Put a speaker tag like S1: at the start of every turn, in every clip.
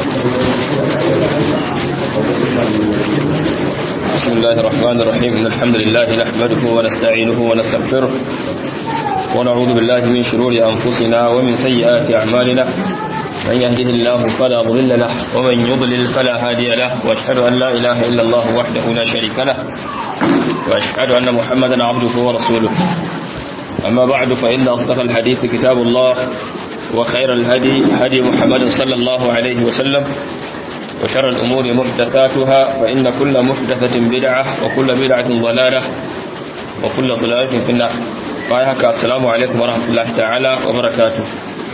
S1: بسم الله الرحمن الرحيم إن الحمد لله نحمده ونستعينه ونستغفره ونعوذ بالله من شرور أنفسنا ومن سيئات أعمالنا من يهده الله فلا مضل له ومن يضلل فلا هادي له وأشهد أن لا إله إلا الله وحده لا شريك له وأشهد أن محمدا عبده ورسوله أما بعد فإن أصدق الحديث كتاب الله وخير الهدي هدي محمد صلى الله عليه وسلم وشر الأمور محدثاتها فإن كل محدثة بدعة وكل بدعة ضلالة وكل ضلالة في النار فأيهك السلام عليكم ورحمة الله تعالى وبركاته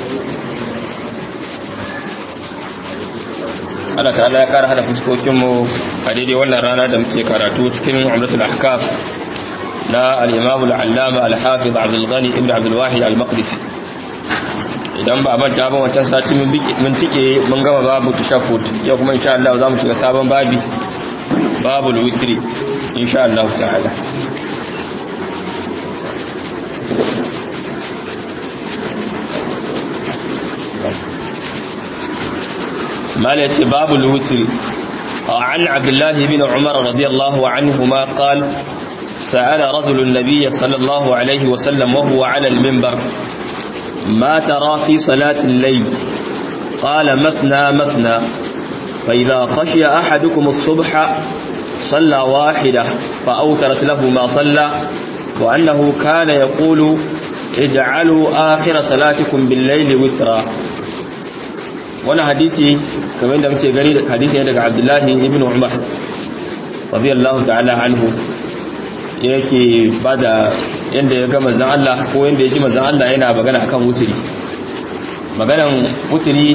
S1: Allah ta'ala ya kara hada fuskokinmu a daidai wannan rana da muke karatu cikin umratul ahkam na al-imam al-allama al-hafiz Abdul Ghani ibn Abdul Wahid al-Maqdisi idan ba manta ba wancan sati mun tike mun gama babu tashahhud yau kuma insha Allah za mu shiga sabon babi babul witri insha Allah ta'ala مالتي باب الوتر عن عبد الله بن عمر رضي الله عنهما قال سأل رجل النبي صلى الله عليه وسلم وهو على المنبر ما ترى في صلاة الليل قال مثنى مثنى فإذا خشي أحدكم الصبح صلى واحدة فأوترت له ما صلى وأنه كان يقول اجعلوا آخر صلاتكم بالليل وترا wani hadisi kamar da muke gani da hadisi ne daga abdullahi ibn umar radiyallahu ta'ala anhu yake bada yanda ya ga manzon Allah ko yanda ya ji manzon Allah yana magana akan wuturi maganan wuturi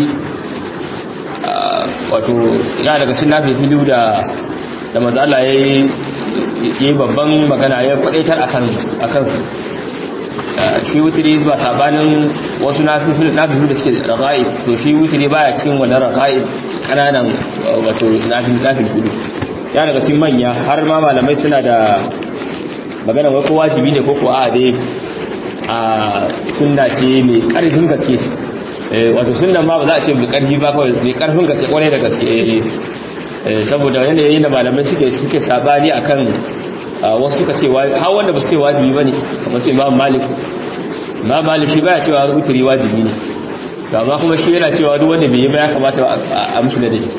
S1: wato ya daga cikin nafi filu da da manzon Allah yayi yi babban magana ya kwadaitar akan akan shi wuturi ba sabanin wasu nafifilu da suke raga'i to shi wuturi baya cikin wannan raga'i kananan wato nafifilu ya daga cikin manya har ma malamai suna da magana wai ko wajibi ne ko ko a dai a sunna ce mai karfin gaske wato sunnan ma ba za a ce mai karfi ba kawai mai karfin gaske kwarai da gaske saboda yanayi da malamai suke suke sabani akan wasu suka ce har wanda ba su ce wajibi ba ne kamar su imam malik imam malik shi baya cewa wuturi wajibi ne to amma kuma shi yana cewa duk wanda bai yi ba ya kamata a mishi da dake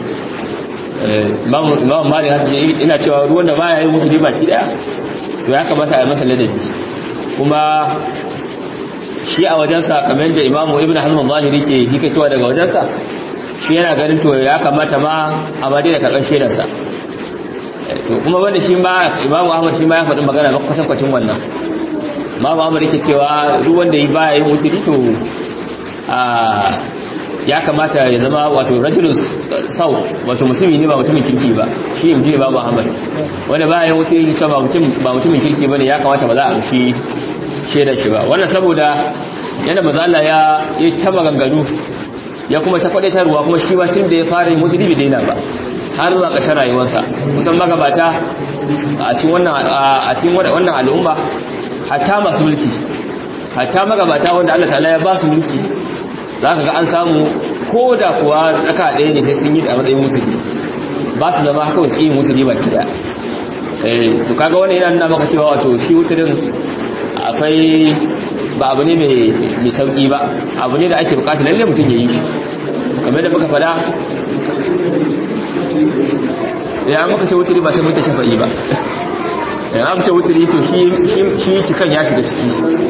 S1: imam malik ina cewa duk wanda baya yin wuturi baki daya to ya kamata a yi masa ladabi kuma shi a wajensa kamar da imamu ibn hazm zahiri ke hikatowa daga wajensa shi yana ganin to ya kamata ma a ma daina karɓar shaidarsa to kuma wanda shi ma imamu ahmad shi ma ya faɗi magana na kwatankwacin wannan imamu ahmad yake cewa duk wanda yi baya yin wuturi to a ya kamata ya zama wato rajulus sau wato mutumi ne ba mutumin kirki ba shi yin jini babu ahmad wanda baya yin wuturi cewa ba mutumin kirki ba ne ya kamata ba za a amshi shaidar shi ba wannan saboda yana mazala ya yi ta maganganu ya kuma ta kwadaitarwa kuma shi ba tun da ya fara yin wuturi bai daina ba har zuwa ƙarshen rayuwarsa kusan magabata a cikin wannan a cikin wannan al'umma hatta masu mulki hatta magabata wanda Allah ta'ala ya ba su mulki zaka ga an samu ko da kuwa raka ɗaya ne sai sun yi da matsayin mutuli ba su zama kawai su yi mutuli ba ki daya eh to kaga wannan yana nuna maka cewa wato shi wuturin akwai ba abu ne mai sauki ba abu ne da ake bukata lalle mutum ya yi shi kamar da muka fada ya maka ce wuturi ba sai mutu shafa'i ba ya aka ce wuturi to shi cikan ya shiga ciki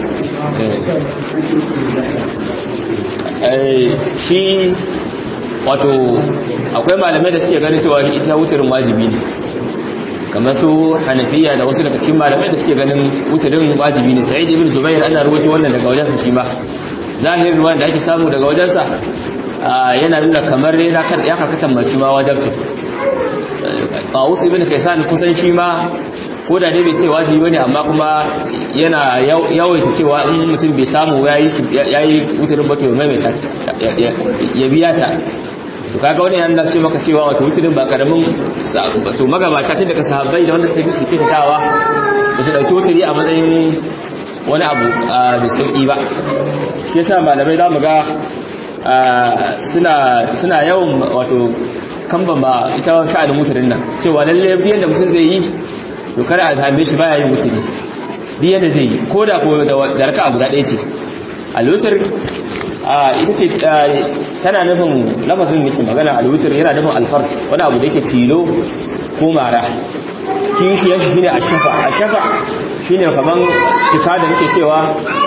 S1: shi wato akwai malamai da suke ganin cewa ita wuturin wajibi ne kamar su hanafiya da wasu daga cikin malamai da suke ganin wuturin wajibi ne sai ibn zubair ana rubuta wannan daga wajensa shi ma zahirin ruwan da ake samu daga wajensa yana nuna kamar yana kan ya karkatan mace ma wajabci Tawus ibn Kaysan kusan shi ma ko da dai bai ce wajibi bane amma kuma yana yawaita cewa in mutum bai samu yayi yayi wuturin bato mai mai ya biya ta to kaga wani yana ce maka cewa wato wuturin ba karamin to magabata tun daga sahabbai da wanda suka bi su ke tawa ba su dauki wuturi a matsayin wani abu da sauki ba shi yasa malamai za mu ga suna suna yawan wato kamba ba ita sha'anin mutarin nan cewa lalle biyan da mutum zai yi to kada a same shi baya yin mutuni biyan da zai yi ko da ko da raka'a guda ɗaya ce alwutar ita ce tana nufin lafazin yake magana alwutar yana nufin alfar wani abu da yake tilo ko mara kishiyar shi shine ashafa ashafa shine kaman cika da nake cewa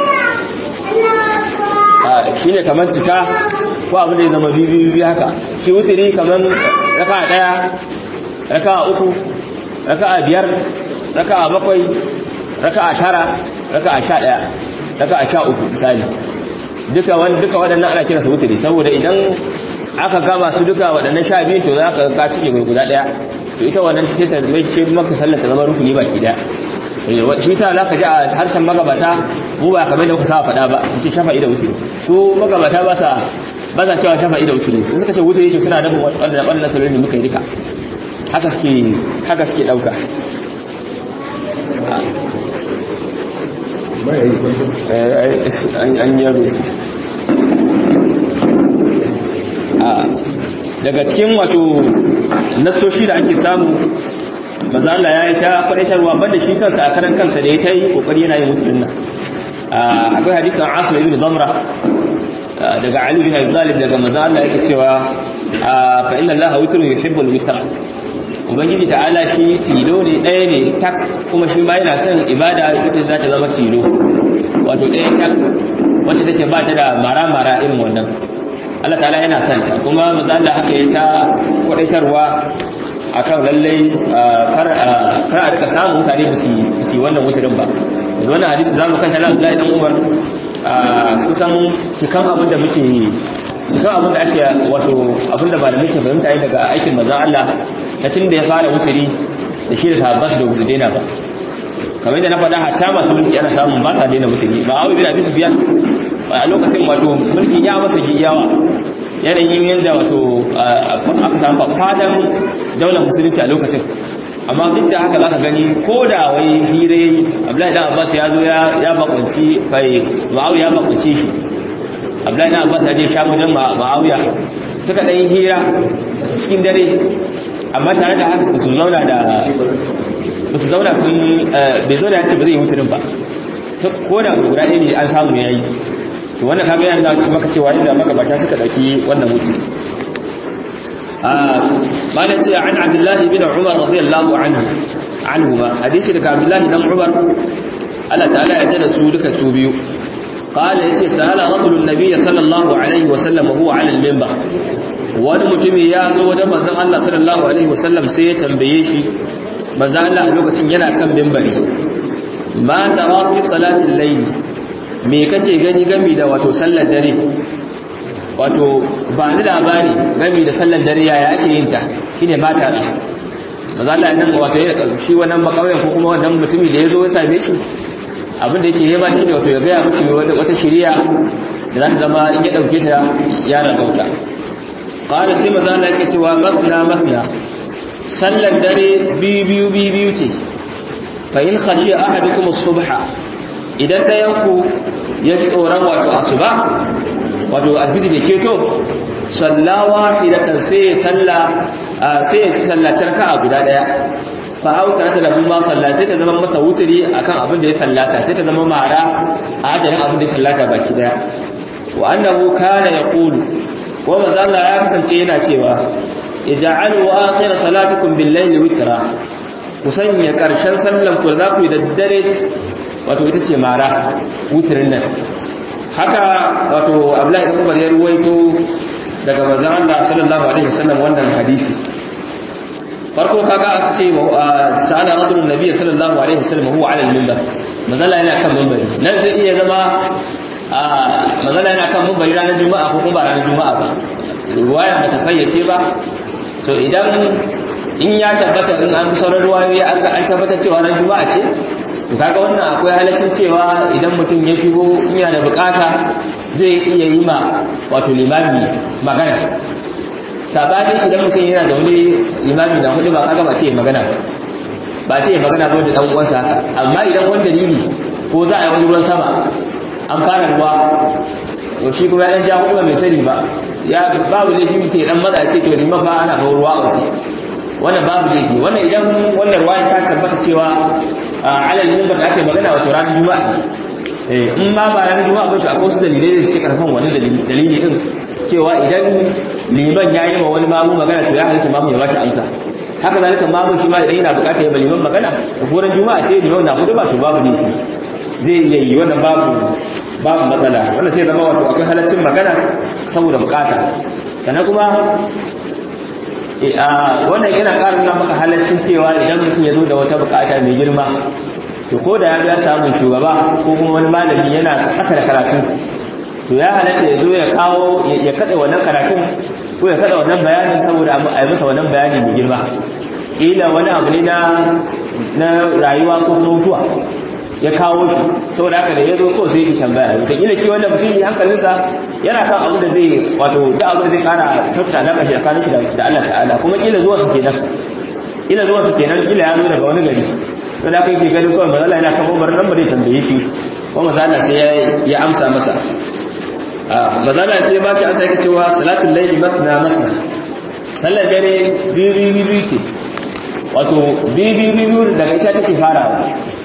S1: shine kaman cika ko abu da ya zama biyu biyu haka shi wutiri kaman raka daya raka uku raka biyar raka bakwai raka tara raka sha daya raka sha uku misali duka wani duka waɗannan ana kira su wutiri saboda idan aka gama su duka waɗannan sha biyu to za ka ka cike guda ɗaya to ita wannan sai ta mai ce maka sallar ta zama rukuni baki ɗaya shi sa za ka ji a harshen magabata mu ba kamar da kuka sa faɗa ba in ce shafa'i da wutiri su magabata ba sa ba sa cewa shafa'i da wutiri in suka ce wutiri to suna da waɗannan waɗannan sallolin da muka yi duka haka suke haka suke ɗauka an yaro daga cikin wato nasoshi da ake samu maza Allah ya yi ta kwadaitarwa banda shi kansa a karan kansa da ya ta yi kokari yana yin mutum nan akwai hadisan asu ibn zamra daga ali bin abi talib daga maza Allah yake cewa fa inna allaha witrun yuhibbul witra ubangiji ta'ala shi tilo ne ɗaya ne tak kuma shi ma yana son ibada ita za ta zama tilo wato ɗaya tak wacce take ba ta da mara-mara irin wannan Allah ta'ala yana son ta kuma maza Allah haka ya ta kwadaitarwa akan lallai kar a rika samun mutane ba su yi wannan mutarin ba da wannan hadisi za mu kan tala Abdullahi dan Umar kusan cikan abin da muke cikan abin da ake wato abin da malamai ke fahimta daga aikin maza Allah na tun da ya fara wuturi da shi da sahabban su da gusu daina ba kamar yadda na faɗa hatta masu mulki ana samun ba sa daina mutuni ba abu bin abi sufyan a lokacin wato mulkin ya masa yawa yanayin yadda wato aka samu fadan daular musulunci a lokacin amma duk da haka zaka gani ko da wai hire abdullahi dan abbas ya zo ya bakunci bai ma'awiya ya bakunci shi abdullahi dan abbas ya je sha wajen ma'awiya suka dan hira cikin dare amma tare da haka su zauna da ba su zauna sun bai zo da ya ce ba zai yi mutunin ba ko da guda ɗaya ne an samu ya yi to wannan kaga yana da maka cewa inda magabata suka dauki wannan mutum mana ce an abdullahi bin umar radiyallahu anhu anhu ma hadisi daga abdullahi dan umar Allah ta'ala ya tada su duka su biyu qala yace sala rajulun nabiyyi sallallahu alaihi wa sallam huwa ala al-minbar wani mutumi ya zo wajen manzon Allah sallallahu alaihi wa sallam sai ya tambaye shi manzon Allah a lokacin yana kan minbari ma tara fi salatil layl me kake gani gami da wato sallar dare wato ba ni labari gami da sallar dare yaya ake yin ta shine ba ta da maza Allah nan wato ya shi wannan makauyen ko kuma wannan mutumi da yazo ya same shi abin da yake yaba shi ne wato ya ga miki wata shiriya da za ta zama in ya dauke ta ya rabauta qala sai maza Allah yake cewa mafna mafna sallar dare biyu biyu biyu ce fa in khashiya ahadukum as-subha idan ɗayanku ya ji tsoron wato asuba wato albiji da keto sallawa fidatan sai ya salla sai ya sallaci raka'a guda daya fa hau tare da lahu ma sallata ta zama masa wuturi akan abin da ya sallata sai ta zama mara a adadin abin da ya sallata baki daya wa annahu kana yaqulu wa manzo Allah ya kasance yana cewa ij'alu akhir salatukum bil-layli witra ku sanya karshen sallan ku za ku yi da dare wato ita ce mara wutirin nan haka wato abdullahi ibn umar ya ruwaito daga manzon Allah sallallahu alaihi wasallam wannan hadisi farko kaga aka ce sa'ala rajulun nabiy sallallahu alaihi wasallam huwa ala al-minbar manzon yana kan minbari nan zai iya zama manzon yana kan minbari ranar juma'a ko kuma ba ranar juma'a ba ruwaya ba ta fayyace ba to idan in ya tabbata in an sauran ruwayoyi an tabbatar cewa ranar juma'a ce to kaga wannan akwai halaccin cewa idan mutum ya shigo in yana da bukata zai iya yi ma wato limami magana sabani idan mutum yana da wani limami na hudu ba kaga ba ce magana ba ba ce magana ba da dan uwansa haka amma idan wani dalili ko za a yi wani ruwan sama an fara ruwa to shi kuma ya dan ja hudu mai sani ba ya babu laifi mutum dan matsa ce to liman fa ana kawo ruwa a wace wannan babu laifi wannan idan wannan ruwa ta tabbata cewa alal minbar da ake magana wato ranar juma'a eh in ma ba ranar juma'a ba to akwai wasu dalilai da suke karfan wani dalili din cewa idan liman ya yi wa wani mamu magana to ya halitta mamu ya ba shi amsa haka zalika mamu shi ma idan yana bukatar ya liman magana da koran juma'a ce liman na hudu ba to babu laifi zai iya yi wannan babu babu matsala wannan sai zama wato akwai halaccin magana saboda bukata sannan kuma wannan yana ƙara nuna maka halaccin cewa idan mutum ya zo da wata bukata mai girma to ko da ya ga samun shugaba ko kuma wani malami yana haka da karatunsa to ya halatta ya zo ya kawo ya kada wannan karatun ko ya kada wannan bayanin saboda a yi masa wannan bayani mai girma kila wani abu ne na rayuwa ko mutuwa ya kawo shi saboda haka da ya zo ko sai ya tambaya wataƙila shi wanda mutum yi hankalinsa yana kan abu da zai wato da abu da zai kara kyautata alaƙa shi tsakanin shi da Allah ta'ala kuma kila zuwa su kenan kila zuwa su kenan kila ya zo daga wani gari to da kai ke ganin kawai mazala yana kan umar nan ba zai tambaye shi ko mazala sai ya amsa masa mazala sai ya bashi amsa yake cewa salatul layli matna matna sallar dare biyu biyu biyu ce wato biyu biyu biyu daga ita take farawa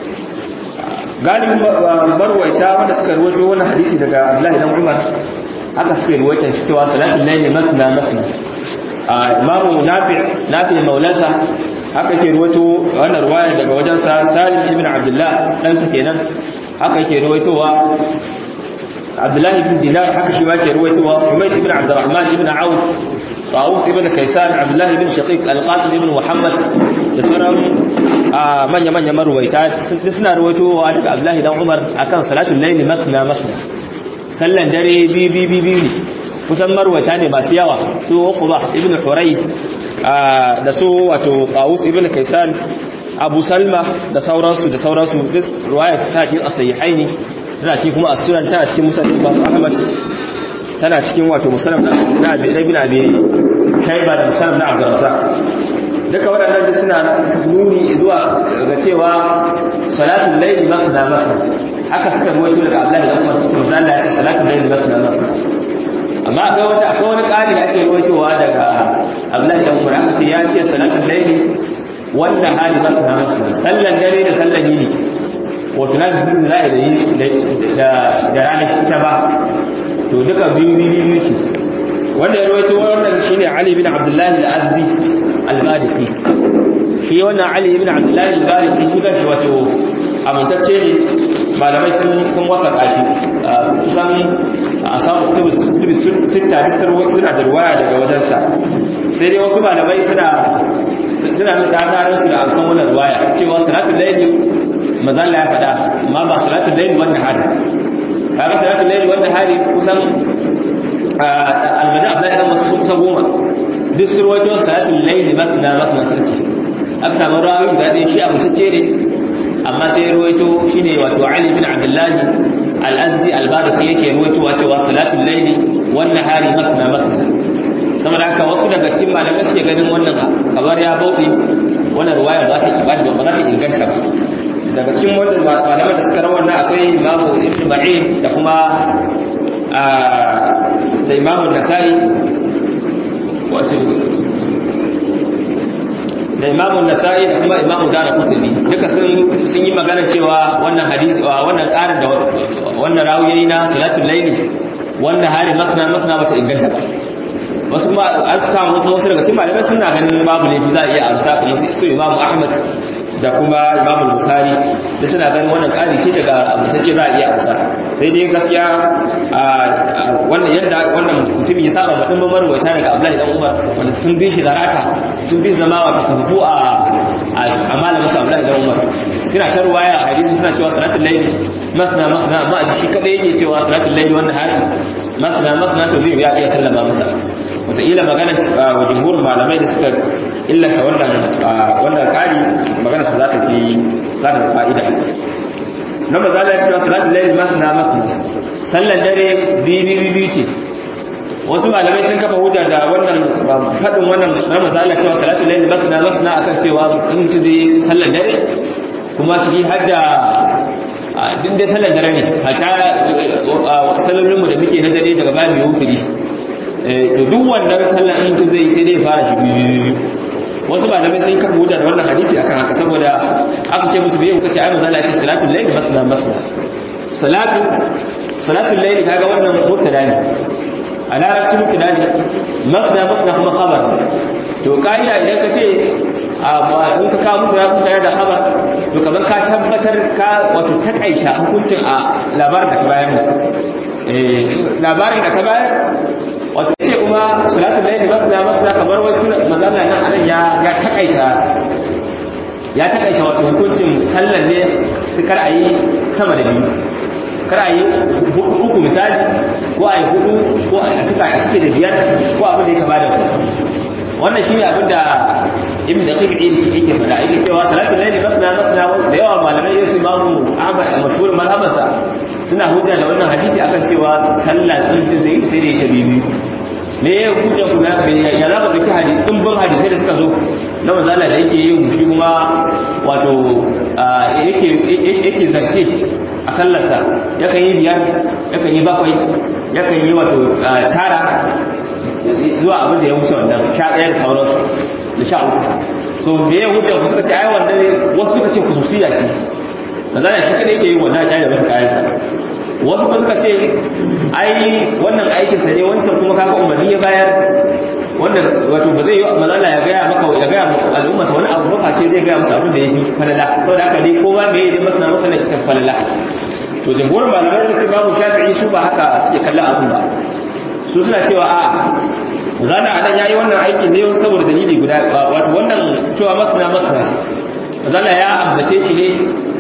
S1: galibin marwaita wanda suka ruwaito wannan hadisi daga Abdullahi dan Umar haka suka ruwaita shi cewa salatul layli matna matna imamu nafi nafi maulansa haka ke ruwaito wannan ruwaya daga wajensa Salim ibn Abdullah dan sa kenan haka yake ruwaitowa Abdullahi ibn Dinar haka shi ma ke ruwaitowa Humayd ibn Abdurrahman ibn Auf Tawus ibn Kaysan Abdullah ibn Shaqiq Al-Qasim ibn Muhammad da sauran manya-manya marwaita suna ruwaitowa daga Abdullahi dan Umar akan salatul layli makna makna sallan dare bi bi bi bi kusan marwaita ne masu yawa su Uqba ibn Huray da su wato Qawus ibn Kaysan Abu Salma da sauransu da sauransu duk ruwaya su ta cikin as-sahihaini tana cikin kuma as-sunan tana cikin musnad Imam Ahmad tana cikin wato musnad na Abi Ibn Abi Shayba da musnad na Abdul Razzaq duka waɗannan da suna nuni zuwa ga cewa salatul layli makna makna haka suka ruwaito daga Abdullahi da Umar cikin manzo Allah ya ce salatul layli makna makna amma akwai wata akwai wani ƙari da ake ruwaitowa daga Abdullahi da Umar aka ce ya ce salatul layli wanda hali makna makna sallan dare da sallan yini wato na biyu za a yi da da ranar shi ta ba to duka biyu biyu biyu ce wanda ya ruwaito wannan shine Ali bin Abdullahi al-Azdi al-Maliki shi wannan Ali ibn Abdullah al-Maliki shi kanshi wato amintacce ne malamai sun kun waka kashi kusan a samu kutubi sita suna da ruwaya daga wajensa sai dai wasu malamai suna suna da tsarin su da amsan wannan ruwaya cewa salatul layli mazalla ya faɗa amma ba salatul layli wannan hari kaga salatul layli wannan hari kusan almaja abdullahi dan masu kusa goma duk surwajo salatul layli makna makna sarki aka samu rawi da dai shi abutacce ne amma sai ruwaito shine wato ali bin abdullahi al-azdi al-baraki yake ruwaito cewa salatul layli wan nahari makna makna saboda haka wasu daga cikin malamai suke ganin wannan kamar ya bauɗe wannan ruwaya ba ta ba za ta inganta ba daga cikin wanda malaman da suka rawar na akwai imamu ibn ba'in da kuma da imamu nasai wato da imamu nasa'i da kuma imamu dara kutubi duka sun yi magana cewa wannan hadisi wannan ƙarin da wannan rawiyayi na salatul laili wannan hari makna makna bata inganta ba wasu kuma an samu kuma wasu daga cikin malamai suna ganin babu laifi za a iya amsa kamar su imamu ahmad da kuma imamu bukhari da suna ganin wannan ƙari ce daga amintacce za a iya amsa sai dai gaskiya wannan yadda wannan mutum ya saba ba dimbin marwaita daga abdullahi dan umar wanda sun bi shi zarata sun bi zama wata kafafu a a malamin su abdullahi dan umar suna ta ruwaya a hadisi suna cewa salatul layli masna masna ma a shi kadai yake cewa salatul layli wannan hari masna masna to zai ya iya sallama masa wataƙila magana wa jumhurin malamai da suka illata wannan wannan ƙari magana su za ta fi za ta fa'ida na ba za ta cewa salatul layli masna masna sallan dare biyu biyu ce wasu malamai sun kafa hujja da wannan faɗin wannan na mazala cewa salatul layli masna masna akan cewa in mutum zai sallan dare kuma ciki har da din dai sallar dare ne hata sallolin mu da muke na dare daga bayan mai wuturi to duk wannan sallar in mutum zai sai dai fara shi biyu wasu malamai sun kafa hujja da wannan hadisi akan haka saboda aka ce musu biyu kace ai manzo Allah ya ce salatul layl matna matna salatu salatul layl kaga wannan mubtada ne a larabci mubtada ne matna matna kuma khabar to ka'ida idan ka ce in ka kawo mutu ya kuta da khabar to kamar ka tabbatar ka wato takaita hukuncin a labarin da ka bayar ne labarin da ka bayar wato ce kuma salatul layl matna matna kamar wasu magana nan anan ya ya takaita ya takaita wato hukuncin sallar ne su kar a yi sama da biyu kar a yi uku misali ko a yi hudu ko a cika a cike da biyar ko abin da ya kama da wannan shi ne abin da ibn daqiq yake faɗa yake cewa salatul layli masna masna da yawa malamai yasu imamu ahmad mashhur mazhabansa suna hujja da wannan hadisi akan cewa sallah din ta zai sai da ita bibi me ya hujja kuma ya za ka dauki hadisi dimbin hadisai da suka zo na manzala da yake yin shi kuma wato yake yake zarce a sallarsa yakan yi biyar yakan yi bakwai yakan yi wato tara zuwa abin da ya wuce wannan sha ɗaya da sauransu da sha uku so me ya wuce ku suka ce ai wanda wasu suka ce kususiya ce da zana shi kada yake yi wannan ya da masa kayansa wasu kuma suka ce ai wannan aikin sa ne wancan kuma kaga umarni ya bayar wannan wato ba zai yi mazala ya gaya maka ya gaya al'umma wani abu ba face zai gaya masa abin da ya fi falala saboda haka dai kowa me yi masa masa na cikin falala to jamhurin malamai da su babu shafi'i su ba haka suke kallon abin ba su suna cewa a zana a nan ya yi wannan aikin ne saboda dalili guda wato wannan cewa masana masana zana ya ambace shi ne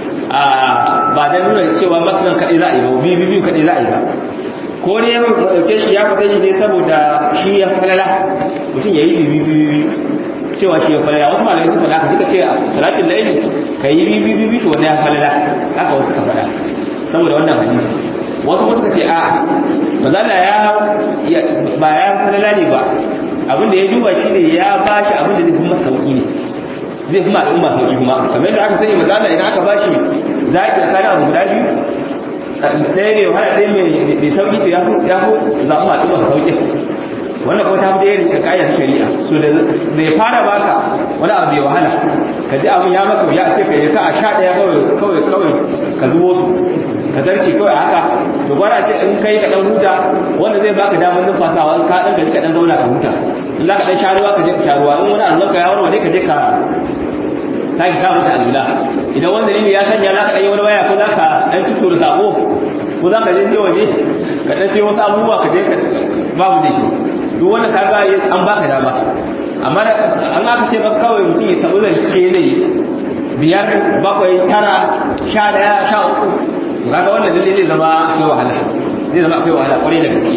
S1: a ba da nuna cewa masanan kaɗai za a yi ba biyu biyu kaɗai za a yi ba ko ne ya ɗauke shi ya fita shi ne saboda shi ya falala mutum ya yi shi biyu biyu cewa shi ya falala wasu malamai sun faɗa ka duka ce a salatin laili ka yi biyu biyu biyu to wani ya falala haka wasu ka faɗa saboda wannan hadisi wasu kuma suka ce a mazala ya ba ya falala ne ba abin da ya duba shi ne ya ba shi abin da zai kuma sauki ne zai kuma al'umma sauki kuma kamar yadda aka sani mazala idan aka ba shi zaɓi a kayan abu guda biyu ɗaya ne wahala ɗaya mai sauki to ya fi zaɓi al'umma sauki wannan kuma ta fi ɗaya da kayan shari'a so da ya fara baka wani abu mai wahala ka ji abin ya maka ya ce ka yi ka a sha ɗaya kawai kawai ka zubo su ka zarce kawai haka to gwara ce in kai ka dan huta wanda zai baka damar numfasawa in ka dan gari ka dan zauna ka huta in za ka dan sharuwa ka je ka sharuwa in wani allon ka ya warware ka je ka sake sa mata alula idan wanda ne ya sanya za ka dan yi wani waya ko za ka dan tuttura sako ko za ka je je waje ka dan sai wasu abubuwa ka je ka babu da ke duk wanda ka ga an baka dama amma an aka ce baka kawai mutum ya sabu zance zai biyar bakwai tara sha daya sha uku kaga wannan lalle zai zama akwai wahala zai zama akwai wahala kwarai da gaske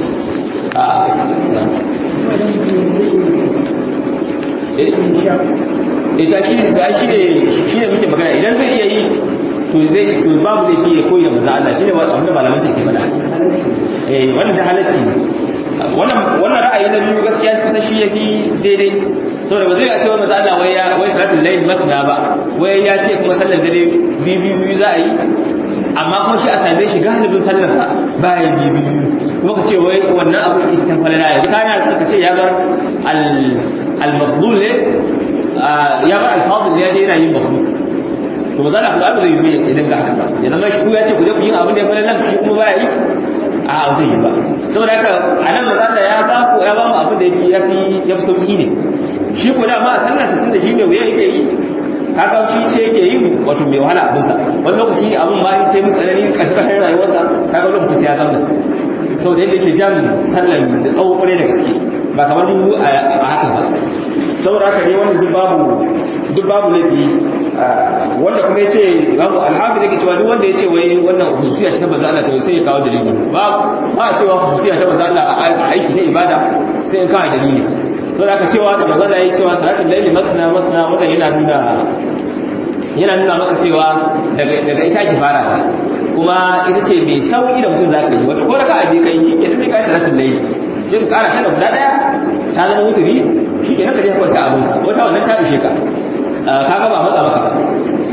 S1: ita shi ta shi ne shi ne muke magana idan zai iya yi to zai to babu zai fiye koyi da manzo Allah shine abin da malaman ke faɗa eh wannan da halacci wannan wannan ra'ayi na biyu gaskiya kusan shi yafi daidai saboda ba zai a ce wa manzo Allah wai ya wai salatul layl matna ba wai ya ce kuma sallar dare biyu biyu za a yi amma kuma shi a same shi galibin sallarsa bayan biyu kuma ka ce wai wannan abu ita falala yanzu kana son ka ce ya bar al-mafdul ne ya bar al-fadil ya je yana yin mafdul to ba za a kula da zai yi idan ga haka ba ya zama shi ya ce ku je ku yi abin da ya falala shi kuma baya yi a zai yi ba saboda haka a nan maza ya ba ku ya ba mu abin da ya fi ya fi sauki ne shi ko da ma a sallarsa tun da shi ne wuya yake yi kaga shi sai yake yi wato mai wahala abin sa wani lokaci abin ma ta yi musu tsanani ƙarshe ƙarshen rayuwarsa kaga lokaci sai ya zama saboda yadda yake jan sallan da tsawo kwarai da gaske ba kamar mu a haka ba saboda haka ne wannan duk babu duk babu laifi wanda kuma yace babu alhafi yake cewa duk wanda yace wai wannan hususiya ce ta manzo Allah to sai ya kawo dalili ba ba a cewa hususiya ta manzo Allah a aiki ta ibada sai in kawo dalili to da aka cewa da manzo Allah yayi cewa salatul layli matna matna wannan yana nuna yana nuna maka cewa daga daga ita ake fara kuma ita ce mai sauki da mutum zaka yi wato ko raka abi kai shi ke kai salatul layli sai ka kara ta guda daya ta zama wuturi shi ke naka je kwanta abin ka wata wannan ta ishe ka kaga ba matsa maka ba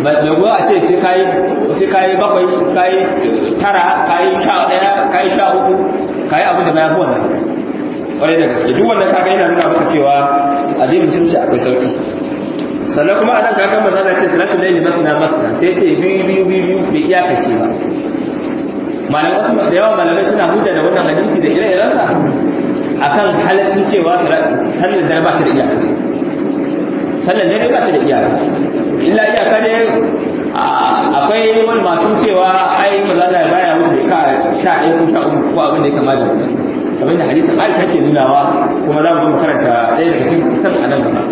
S1: mai goyo a ce sai kayi sai kayi bakwai kayi tara kayi sha daya kayi sha uku kayi abin da ma yafi wannan kwarai da gaske duk wannan kaga yana nuna maka cewa addinin musulunci akwai sauki sannan kuma anan kaga manzo Allah ce salatul layli matna matna sai ce biyu biyu biyu bai iyakace ba malamai wasu da yawa malamai suna hujja da wannan hadisi da ire-irensa akan halaccin cewa sallar dare ba ta da iyaka sallar dare ba ta da iyaka illa iyaka ne akwai wani masu cewa ai maza da baya wuce ka sha ɗaya ko sha uku ko abin da ya kama da wannan abin da hadisin aisha ke nunawa kuma za mu zo makaranta ɗaya daga cikin kusan a nan gaba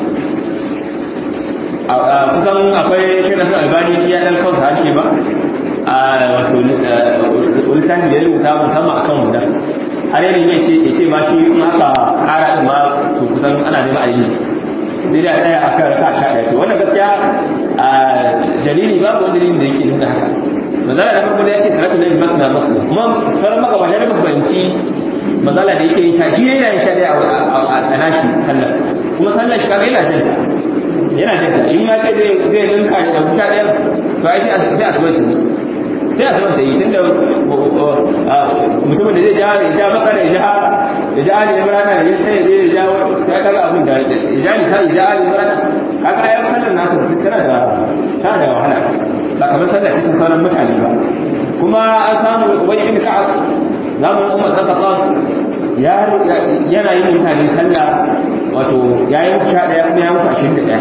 S1: kusan akwai shi na sun albani ya ɗan kansa harshe ba a wato littafi da ya rubuta musamman akan wannan har yanzu ya ce ya ce ma shi in aka ƙara ɗin ma to kusan ana neman a yi sai da ɗaya a kan raka sha ɗaya to wannan gaskiya a dalili ba ko dalilin da yake nuna haka mazala da farko da ya ce salatu lillahi makna makna kuma sauran magabata da ba fahimci mazala da yake yin sha shi yana yin sha ɗaya a nashi sallar kuma sallar shi kaga yana janta yana janta in ma ce zai zai ninka da sha ɗaya to ai sai asubar ta ne sai asubar ta yi tunda mutumin da zai ja ya ja bakara ya ja ya ja ali imran ya sai zai ja ta kaga abin da ya ja ni sai ya ja ali imran kaga ayyukan sallar nasu tana da tana da wahala ba kamar sallar cikin sauran mutane ba kuma an samu ubay ibn ka'ab zamanin umar ta saqaf ya yana yin mutane sallah wato ya yi musu sha ɗaya kuma ya musu ashirin da ɗaya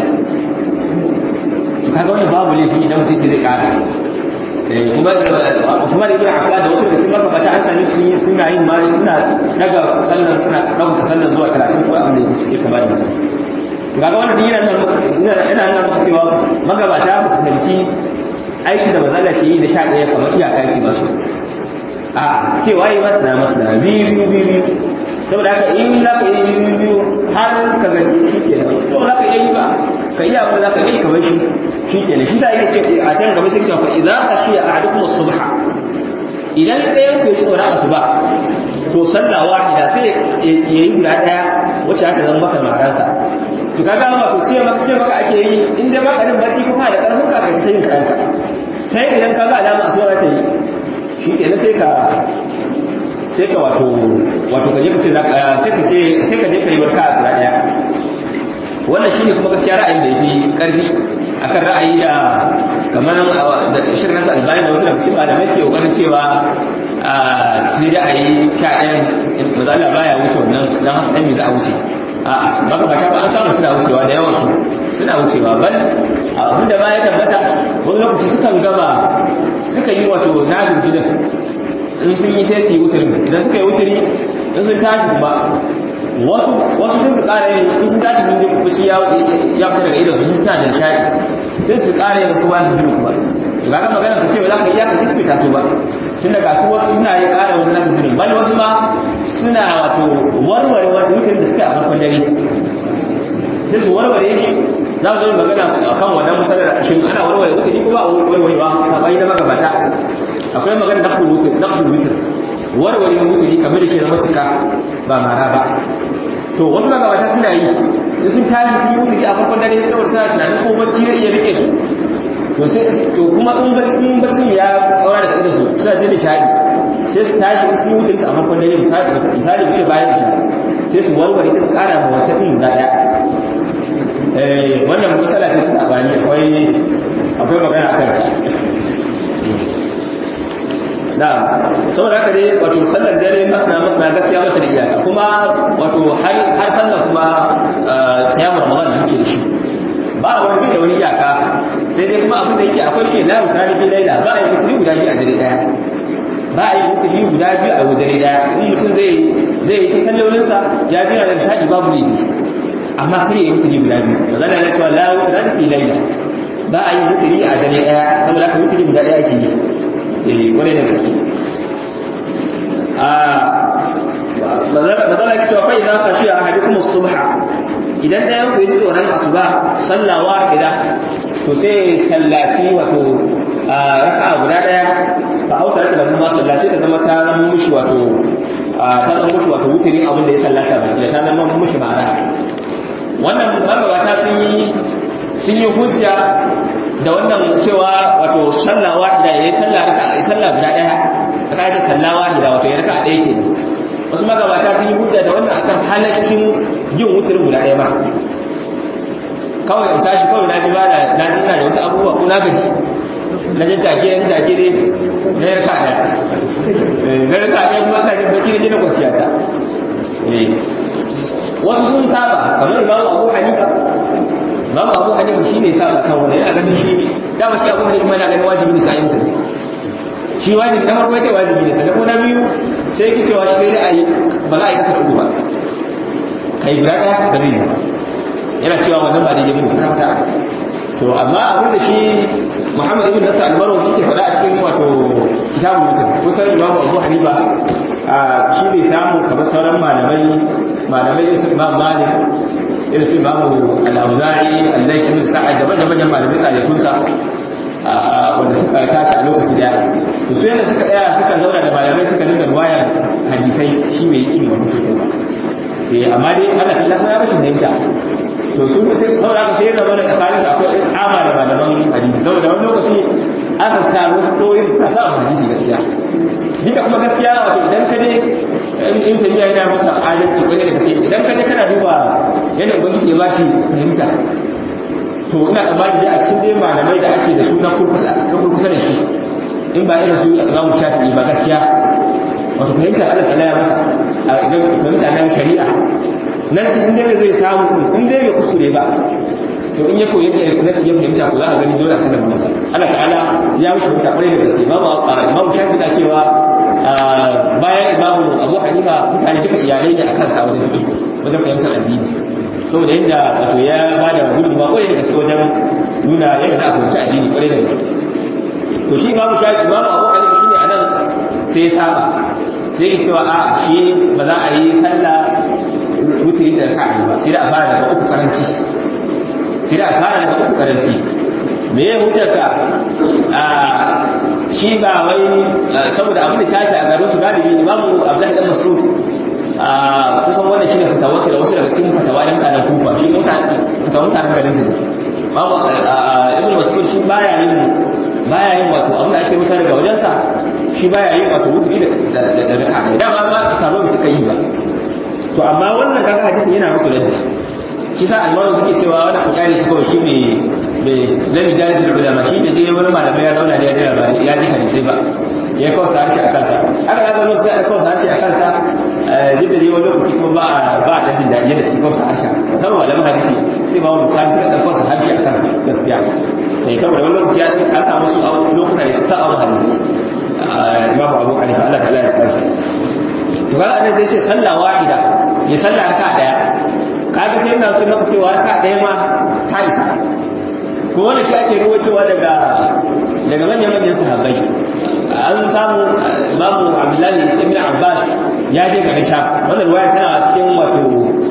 S1: kaga wani babu laifi idan mutum sai zai ƙara kuma Uthman ibn Affan da wasu daga cikin mabata an sami sun yi suna yin ma suna daga sallar suna daga sallar zuwa 30 ko abin da yake kama da mutum kaga wannan din yana yana yana nuna cewa magabata ba su fahimci aiki da mazala ke yi da sha ɗaya kamar iyaka yake ba su a cewa yi masana masana biyu biyu biyu biyu saboda haka in za ka yi biyu biyu har ka gaji shi ke nan to za ka yi ba ka iya abin da za ka yi kamar shi shi ke nan shi sa yake ce a can gaba sai cewa idan ka shi a ahadukum subha idan ɗayan ku yi tsoron asuba to sallah wahida sai ya yi guda ɗaya wacce aka zama masa maransa to kaga ma ko ce maka ce maka ake yi in dai baka jin bacci kuma da karfin ka kai sai kanka sai idan ka ga alama asuba ta yi shi ke sai ka sai ka wato wato ka je ka ce sai ka ce sai ka je ka yi barka a guda ɗaya wannan shine kuma gaskiya ra'ayin da yafi karfi akan ra'ayi da kamar da shirin nasa albani da wasu daga cikin malamai suke kokarin cewa sai da ayi sha ɗayan mazala baya wuce wannan dan haka ɗan me za a wuce a'a magabata ba an samu suna wucewa da yawan su suna wucewa bal abin da baya tabbata wani lokaci sukan gama suka yi wato nagin gidan in sun yi sai su yi wutirin idan suka yi wutiri in sun tashi kuma wasu wasu sai su ƙara yin in sun tashi sun je kuci ya ya fita daga idan su sun sa da shayi sai su ƙara yin wasu wani biyu kuma to kaga magana ka ce ba za ka iya ka kiskita su ba tun daga su wasu suna yin ƙara wasu nafi biyu bal wasu ma suna wato warware wani wutar da suka a farkon dare sai su warware shi za mu zo magana akan wannan masalar shin ana warware wutar ko ba warwarewa sabai na magabata akwai magana naqdul wutar naqdul wutar warware wuturi kamar da shi na matuka ba mara ba to wasu magabata suna yi in sun tashi sun yi wuturi a farkon dare saboda suna tunanin ko bacci zai iya rike su to sai to kuma in bacci in baccin ya kaura daga idan su suna jin nishadi sai su tashi sun yi wuturi a farkon dare misali misali mu ce bayan isha sai su warware ta su kara ma wata din guda daya eh wannan matsala ce ta sabani akwai akwai magana akan ta na saboda haka dai wato sallar dare na na gaskiya mata da iyaka kuma wato har har sallar kuma tayammum ramadan da muke da shi ba wani bai da wani iyaka sai dai kuma abin da yake akwai shi la mutane bi laila ba a yi mutuli guda biyu a dare daya ba a yi mutuli guda biyu a dare daya in mutum zai zai yi ta sallolinsa ya jira da taji babu laifi amma kar ya yi mutuli guda biyu ba zan yana cewa la mutane fi laila ba a yi mutuli a dare daya saboda haka mutuli guda daya ake yi kwarai da gaske mazala ki cewa fa'iza ka shi a hadi kuma subha idan ɗayan ku yi tsoron asuba sallah wahida to sai sallaci wato raka guda ɗaya fa auta ta da kuma sallaci ta zama ta zama mushi wato ta zama mushi wato wutirin abin da ya sallata ba da ta zama mushi ma'ana wannan magabata sun yi sun yi hujja da wannan cewa wato sallah wahida yayi sallah raka yayi sallah guda daya aka ce sallah wahida wato ya raka daya ke wasu magabata sun yi hujja da wannan akan halaccin yin wuturin guda daya ba kawai in tashi kawai na ji ba da na ji na da wasu abubuwa ko na gaji na jin take na take dai na yarka daya na yarka daya kuma ka ji bacci na ji na kwanciya ta wasu sun saba kamar imamu abu hanifa imamu abu hanifa shi ne saba kan wani yana ganin shi dama shi abu hanifa yana ganin wajibi ne sa yin tafi shi wajibi na farko ya ce wajibi ne sannan na biyu sai yake cewa shi sai dai a yi ba za a yi kasar uku ba kai guda ɗaya ba zai yi ba yana cewa wannan ba daidai bane fara fata to amma abin da shi Muhammad ibn Nasr al-Marwazi yake faɗa a cikin wato kitabul mutum kusan Imam Abu Hanifa shi bai samu kamar sauran malamai malamai irin su Imam Malik irin su Imam Al-Auza'i Allah ibn Sa'ad da manyan manyan malamai tsalekun sa wanda suka tashi a lokaci daya to su yanda suka tsaya suka zauna da malamai suka dinga ruwaya hadisai shi bai yi ilimi sosai ba eh amma dai Allah ta ya bashi fahimta to su sai saboda haka sai ya zama da tsakanin su akwai isama da malaman hadisi saboda wani lokaci aka samu wasu doyi su sa a hadisi gaskiya duka kuma gaskiya wato idan ka je in tafiya yana masa adalci wani da gaskiya idan ka je kana duba yadda ubangiji ya bashi fahimta to ina tsammani dai a cikin dai malamai da ake da su na kurkusa na kurkusa da shi in ba irin su imamu shafi'i ba gaskiya wato fahimtar Allah ta ya masa a idan fahimta nan shari'a nasi in dai zai samu in dai bai kuskure ba to in ya koyi yadda nasi ya fahimta ko za ka gani dole a sanar masa Allah ta'ala ya wuce fahimta kwarai da gaske imamu imamu shafi'i na cewa bayan imamu abu hanifa mutane duka iyalai ne akan sa wajen wajen fahimtar addini saboda yadda wato ya ba da gudunmawa kwarai da gaske wajen nuna yadda za a fahimci addini kwarai da gaske to shi imamu shafi'i imamu abu hanifa shine anan sai ya saba sai ya cewa a shi ba za a yi sallah wuturi da raka'a ba sai da a fara daga uku karanci sai da a fara daga uku karanci me ya hutar ka a shi ba wai saboda abin da tashi a garin su galibi imamu abdullahi dan mas'ud a kusan wannan shine fatawa da wasu daga cikin fatawa da mutanen kufa shi mutanen fatawa mutanen garin su babu ibnu mas'ud shi baya yin baya yin wato abin da ake wutar daga wajensa shi baya yin wato wuturi da da raka'a dama ma sabon suka yi ba to amma wannan kaga hadisin yana musu raddi shi sa almaru suke cewa wannan kujari shi kawai shi ne bai lami jari su da ulama shi da je wani malamai ya zauna da ya jira ba ya ji hadisai ba ya kawo sa harshe a kansa haka zaka lokaci ya kawo sa harshe a kansa duk da dai wani lokaci kuma ba ba da jin daɗi yadda suke kawo sa harshe musamman malaman hadisi sai ba wani misali suka ɗan kawo sa harshe a kansa gaskiya sai saboda wani lokaci ya ce an samu su a lokuta da su sa a hadisi babu abu hanifa Allah ta'ala ya kansa to kaga annabi sai ce sallah wahida ya sallah raka daya kaga sai ina so maka cewa raka daya ma ta isa ko wannan shi ake ruwaitowa daga daga manyan manyan sahabbai an samu imamu abdullahi ibn abbas ya je garin sham wannan ruwaya tana cikin wato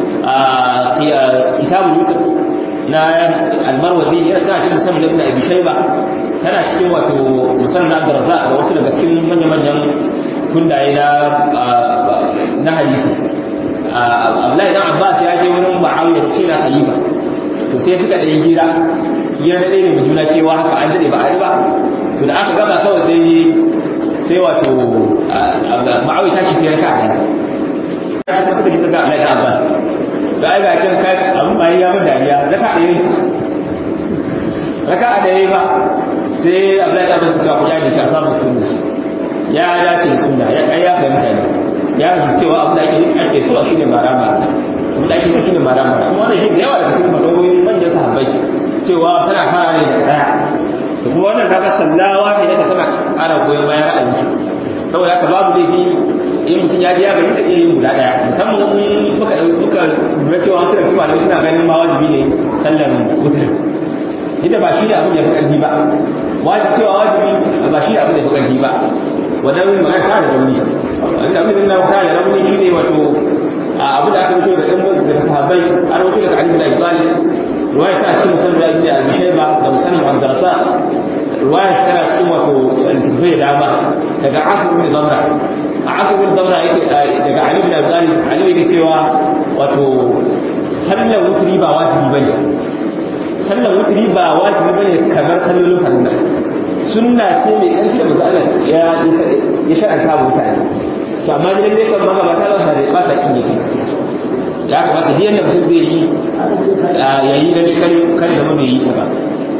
S1: kitabul yusuf na almarwazi yana tana cikin musamman ibn abi shayba tana cikin wato musamman abdurrazzaq da wasu daga cikin manyan manyan kundaye na na hadisi Abdullahi dan Abbas ya je wurin Muawiya ce na khalifa to sai suka da hira hira da dai mai juna cewa haka an dade ba a ba to da aka gama kawai sai sai wato Muawiya tashi sai raka da shi kuma suka ji daga Abdullahi dan Abbas da ai ga can kai abun bai ya mun dariya raka da yayi raka da yayi ba sai Abdullahi dan Abbas ya ku ya da shi a samu sunna ya dace da sunna ya kai ya fahimta ne ya rubuta cewa abin da ake ake so shi ne marama abin da ake so shi ne marama kuma wannan shi da yawa daga cikin fadawoyin manyan sahabbai cewa tana fara ne daga daya da kuma wannan kaga sallawa ne da tana ƙara goyon bayan ra'ayin shi saboda haka babu laifi in mutum ya ji ya gani da iya yin guda daya musamman in muka muka lura cewa wasu da malamai suna ganin ma wajibi ne sallar wutar inda ba shi ne abin da ya fi ƙarfi ba wajibi cewa wajibi ba shi ne abin da ya fi ƙarfi ba wannan magana ta da rauni wanda abin da ta da rauni shine wato abu da aka fito da ɗan wasu daga sahabbai an wuce daga Ali bin Abi Talib ruwaya ta cikin musamman Ibn Abi Shayba da musamman Abdurrazzaq ruwaya shi tana cikin wato littattafai da dama daga Asim bin Damra a Asim bin Damra yake daga Ali bin Abi Talib Ali yake cewa wato sallar wutri ba wajibi bane sallar wutri ba wajibi bane kamar sallolin farilla sunna ce mai ƙarfi da manzo Allah ya ya shar'anta mutane to amma ne dai kan magabata ba sa da ba sa kin yake ya kamata duk yanda mutum zai yi yayi da ne kare kare da mai yi ta ba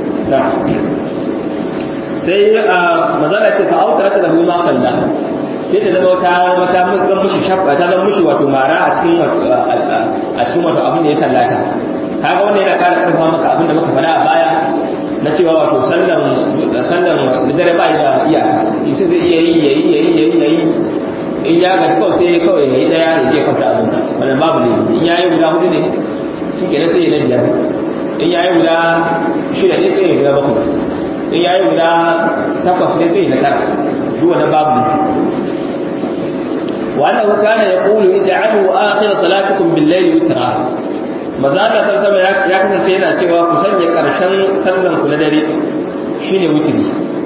S1: sai mazala ce fa autara ta lahu ma salla sai ta zama wata wata zan mushi shabba ta zan mushi wato mara a cikin wato a cikin wato abin da ya sallata kaga wannan yana ƙara ƙarfa maka abin da muka faɗa a baya na cewa wato sallan sallan da dare ba da iyaka ita zai iya yi yayi yayi yayi yayi in ya gaji kawai sai kawai yayi daya ya je kwanta abin sa wannan babu ne in yayi guda hudu ne shi kenan sai ya na biyar in yayi guda shida ne sai ya guda bakwai in yayi guda takwas ne sai na tara duk wannan babu ne wa annahu kana yaqulu ij'alu akhir salatikum bil-layli witra maza Allah sallallahu alaihi ya kasance yana cewa ku sanya karshen sallan ku na dare shine witri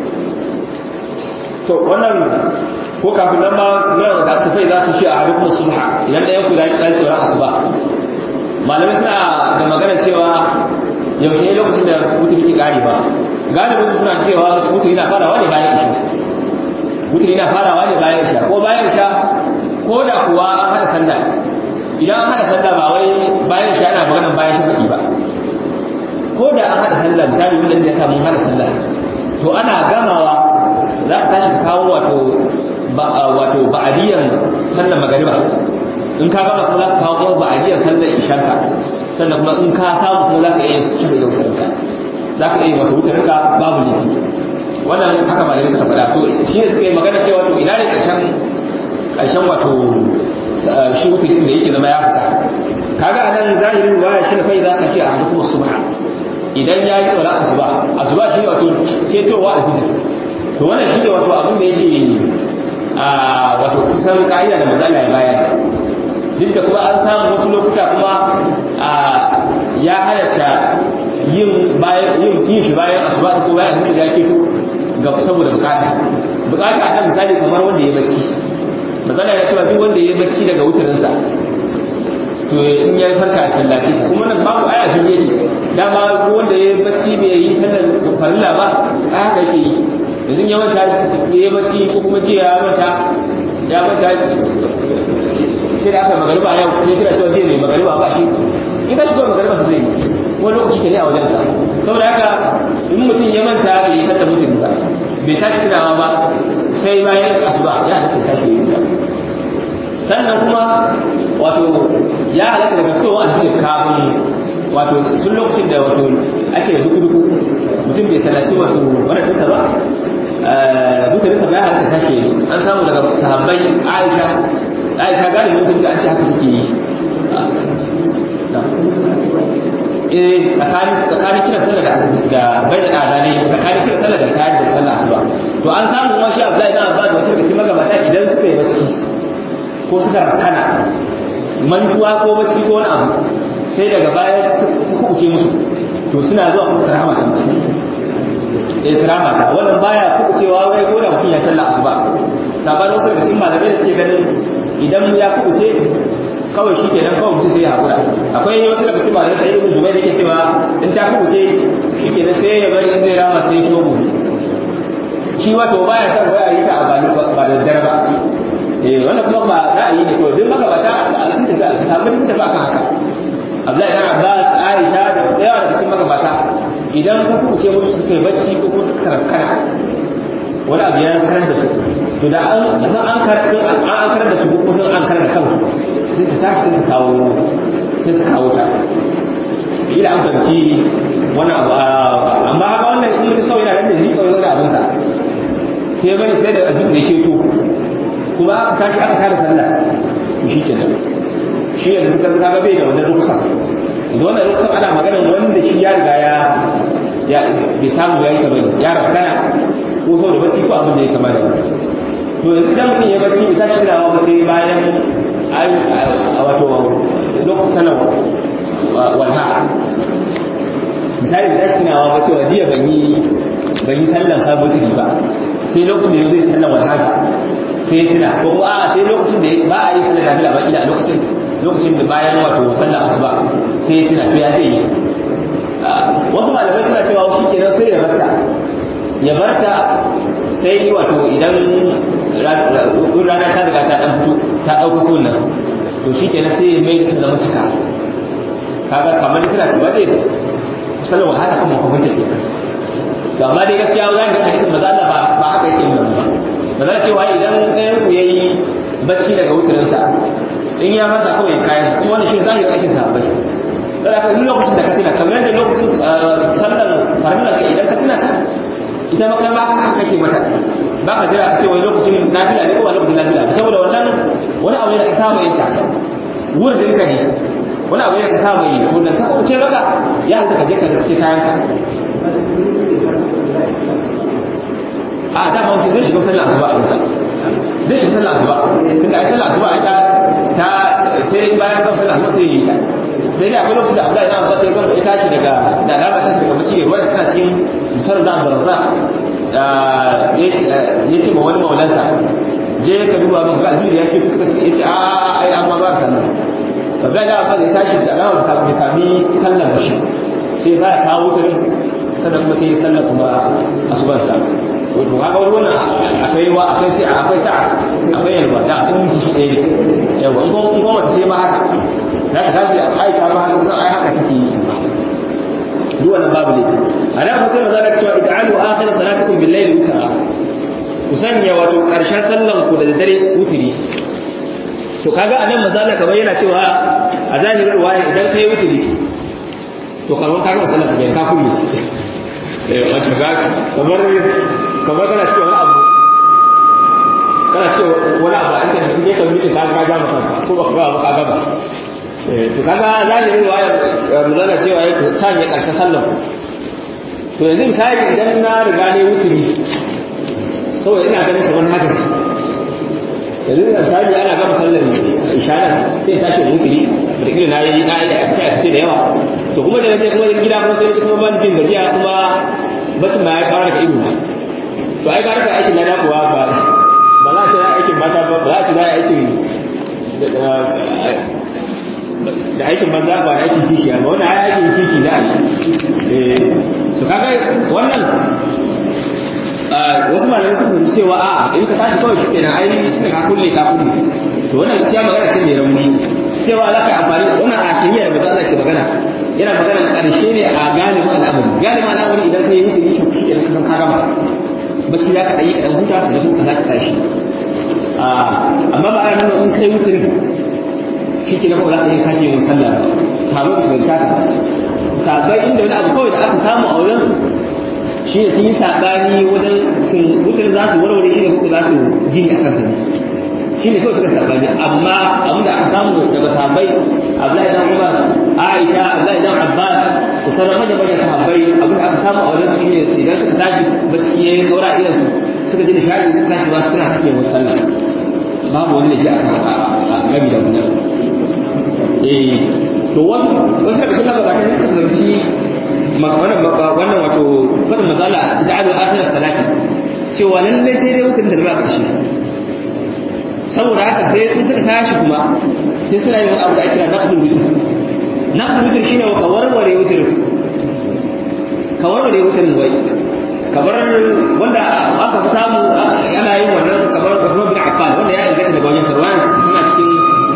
S1: to wannan ko kafin nan ma na da tafai za su shi a hukumar subha idan da yanku da ya tsoron asuba malamai suna da magana cewa yaushe lokacin da wuturi ke kare ba galibin su suna cewa wuturi na farawa ne bayan isha wuturi na farawa ne bayan isha ko bayan isha ko da kuwa an hada sallah idan an hada sallah ba wai bayan isha ana maganar bayan shafaƙi ba ko da an hada sallah misali wanda ya samu hada sallah to ana gamawa za ka tashi kawo wato wato ba'adiyan sallar magariba in ka gama kuma za ka kawo kuma ba'adiyan sallar ishanka sannan kuma in ka samu kuma za ka iya cika da wutarka za ka iya wata wutarka babu laifi wannan haka malamai suka faɗa to shi ne suka yi magana cewa to ina ne ƙarshen ƙarshen wato shi wutar da yake zama ya fita kaga a nan zahirin waya shi ne fa za ka fi a kuma subha idan ya yi tsoron asuba asuba shi ne wato cetowa alfijir to wannan shi ne wato abin da yake a wato kusan ka'ida da matsala ya bayar duk da kuma an samu wasu lokuta kuma ya halatta yin yin shi bayan asuba ko bayan abin da ya keto ga saboda bukata bukata a nan misali kamar wanda ya bacci matsala ya cewa duk wanda ya bacci daga wutarinsa to in ya farka a sallaci kuma nan babu aya fili yake dama wanda ya bacci bai yi sallar farilla ba a haka yake yi yanzu ya manta ya bacci ko kuma jiya ya manta ya manta sai da aka magariba yau sai kira cewa jiya mai magariba ba shi in ka shigo magariba su zai yi wani lokaci ke ne a wajensa saboda haka in mutum ya manta bai yi sallar mutum ba bai tashi tunawa ba sai bayan asuba ya halatta tashi yi ta sannan kuma wato ya halatta daga fitowa a cikin kafin wato sun lokacin da wato ake duku duku mutum bai sallaci wato wannan dinsa ba dukkaninsa ba ya halatta tashi an samu daga sahabbai aisha aisha galibin mutum ta an ce haka take yi eh tsakanin kiran sallah da bai da adane tsakanin kiran sallah da kayan da sallah asuba to an samu ma shi Abdullahi ibn Abbas wasu daga cikin magabata idan suka yi bacci ko suka rakana mantuwa ko bacci ko wani abu sai daga baya ta kubuce musu to suna zuwa kuma sarama ta mutum eh sarama ta wannan baya kubucewa wai ko da mutum ya sallah asuba sabanin wasu daga cikin malamai da suke ganin idan ya kubuce kawai shi kenan kawai mutum sai ya haƙura akwai wasu daga cikin malamai sai ibn zubair yake cewa in ta kubuce shi kenan sai ya bari in zai rama sai ya gobe shi wato baya son wai a yi ta a bani ba da dare ba eh wannan kuma ba ra'ayi ne to duk magabata sun tafi samu sun tafi akan haka Abdullahi ibn Abbas Aisha da yawa daga cikin magabata idan ta kubuce musu suka yi bacci ko kuma suka rakkana wani abu ya karar da su to da an san an karar an an karar da su ko sun an karar da kansu sai su tashi sai su kawo sai su kawo ta ila an fahimci wannan abu amma haka wannan in mutum kawai yana nan da ni kawai wani abin sa sai bane sai da abin da yake to kuma aka tashi aka tara sallah to shi kenan shi yanzu kan kaga bai da wannan ruksa da wannan ruksa ana maganar wanda shi ya riga ya ya bai samu ya yi ta bane ya rabkana ko sau da bacci ko abin da ya kama da to yanzu idan mutum ya bacci bai tashi tunawa ba sai bayan wato lokacin sanar walha misali da tashi tunawa ba cewa jiya ban yi ban yi sallan kabutiri ba sai lokacin da zai sallan walhasa sai ya tuna ko kuma a sai lokacin da ba a yi sallan nafila ba ila lokacin lokacin da bayan wato sallan asuba sai ya tuna to ya zai yi wasu malamai suna cewa ya barta sai wato idan rana ta riga ta dan fito ta ɗauka nan to shi kenan sai ya mai da ta zama cika kaga kamar suna ci ba dai kusan wahala kuma kuma take to amma dai gaskiya za ga hadisin maza Allah ba ba haka yake nuna ba maza cewa idan ɗayan ku yayi bacci daga wutarin sa in ya farka kawai kayan sa kuma wannan shi zahiri ake sahabbai dan haka duk lokacin da ka tuna kamar yadda lokacin sallan farilla ka idan ka tuna ta ita ma kai ma haka kake mata ba ka jira ka ce wani lokacin nafila ne ko wani lokacin nafila saboda wannan wani abu ne da ka saba yin ta wurin ka ne wani abu ne ka saba yi ko dan ta ko ce maka ya hanta ka je ka riske kayan ka a da ma mutum zai shiga sallar asuba a nisa zai shiga sallar asuba tunda ai sallar asuba ita ta sai bayan kan sallar asuba sai yi ta sai dai akwai lokacin da Abdullahi ibn Abbas ya gama ya tashi daga da alama tashi daga bacci ruwa suna cikin musar da barza ya ce ma wani maulansa je ka duba min ga alheri yake suka ya ce a ai an ma ba sannan Abdullahi ibn Abbas ya tashi da alama ta bai sami sallar bashi sai za ya kawo ta sannan kuma sai ya sallar kuma asuban sa wato kaga wani wannan akwai wa akwai sai akwai sa'a akwai yalwa da in miki shi ɗaya ne yawa in kuma in kuma sai ma haka za ka tashi aisha ma haka kusan ai haka take yi duk wannan babu ne a da ku sai maza da cewa ij'alu akhir salatukum bil layli witra ku sanya wato karshen sallan ku da dare wutiri to kaga anan maza da kamar yana cewa a zahirin waya idan kai wutiri to kamar kaga sallan ka ka kulle eh wato ga kamar kamar kana cewa wani abu kana cewa wani abu a internet in dai sai mutum ka ga ja maka ko ba ka ga ba ka ga ba to kaga zahirin riwayar muzana cewa ya sanya karshen sallar to yanzu misali idan na riga ne wuturi saboda ina ganin kamar haka ce yanzu da misali ana gama sallar isharar sai tashi da wuturi wataƙila na yi na yi da ake da yawa to kuma da nace kuma gida kuma sai kuma ban jin gajiya kuma bacin ma ya kawo daga ido to ai ga aikin na kuwa ba ba za a ce aikin mata ba ba za a ce za a aikin da aikin banza ba da aikin kishi ba wannan ai aikin kishi za a yi su kaga wannan wasu malamai suka fahimci cewa a'a in ka tashi kawai shi kenan ai tunda ka kulle ka kulle to wannan gaskiya magana ce mai rauni cewa za ka yi amfani wannan a kimiyya da maza ke magana yana magana karshe ne a galibin al'amari galibin al'amari idan ka yi musu yi kyau shi kenan ka gama bacci za ka ɗanyi kaɗan huta sannan kuma ka za ka tashi amma ba a nuna in kai mutum shi ke na kuma za ka yi sake yin sallah ba sabon su zanta ta sabai inda wani abu kawai da aka samu a wajen shi ne sun yi saɓani wajen sun mutane za su warware shi ne kuma za su gini a kansa ne shi ne kawai suka saɓani amma abin da aka samu daga sabai abdullahi dan umar aisha abdullahi dan abbas ku sauran manyan manyan sahabbai abin da aka samu a wajen su shine idan suka tashi bacci yayin kaura irin su suka ji nishadi suka tashi ba suna sake yin sallah babu wani da ke a gami da wannan eh to wasu wasu daga cikin magabata ne suka fahimci wannan wannan wato kada mazala ja'alu akhir salati cewa lalle sai dai wutar da ba karshe saboda haka sai sun suka tashi kuma sai suna yin abu da ake kira naqdul witr naqdul witr shine ka warware witr ka warware witr wai kamar wanda aka fi samu yana yin wannan kamar Uthman bin Affan wanda ya ingata daga wajen Sarwan suna cikin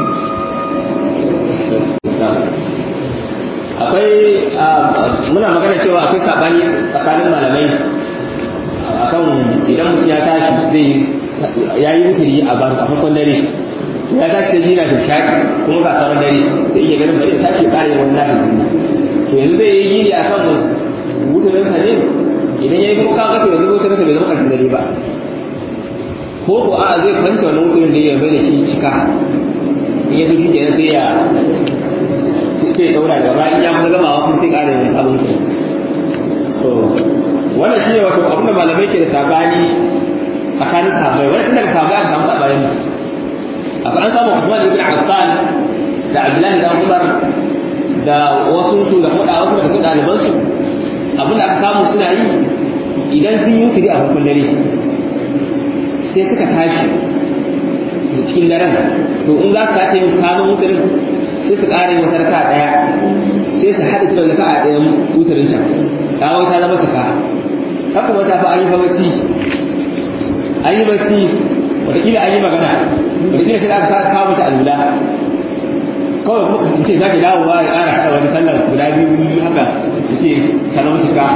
S1: akwai muna magana cewa akwai sabani tsakanin malamai akan idan mutum ya tashi zai ya yi wuturi a bar a farkon dare ya tashi da jina da shaƙi kuma ga sauran dare sai iya ganin bari tashi ƙare wani lahin to yanzu zai yi gini a kan wuturinsa ne idan ya yi kuma kaga to yanzu wuturinsa bai zama ƙarshen dare ba ko ko a zai kwance wannan wuturin da ya bai da shi cika in ya so shi kenan sai ya sai ya daura gaba in ya kusa gamawa kuma sai ƙara yin sabon su so wannan shine wato abin da malamai ke da sabani tsakanin sahabbai wannan tun daga sahabbai aka samu sabani akwai an samu Uthman ibn Affan da Abdullahi dan Umar da wasu su da kuma wasu daga cikin ɗaliban su abin da aka samu suna yi idan sun yi wuturi a farkon dare sai suka tashi da cikin daren to in za su sake yin sabon wuturin sai su ƙara yin wata raka ɗaya sai su haɗa da raka a ɗayan wutarin can kawo ta zama cika haka wata fa an yi fa bacci an yi bacci wataƙila an yi magana wataƙila sai aka samu ta alula kawai kuma in ce za ki dawo ba ya ƙara haɗa wani sallar guda biyu haka ya ce sanar musu ka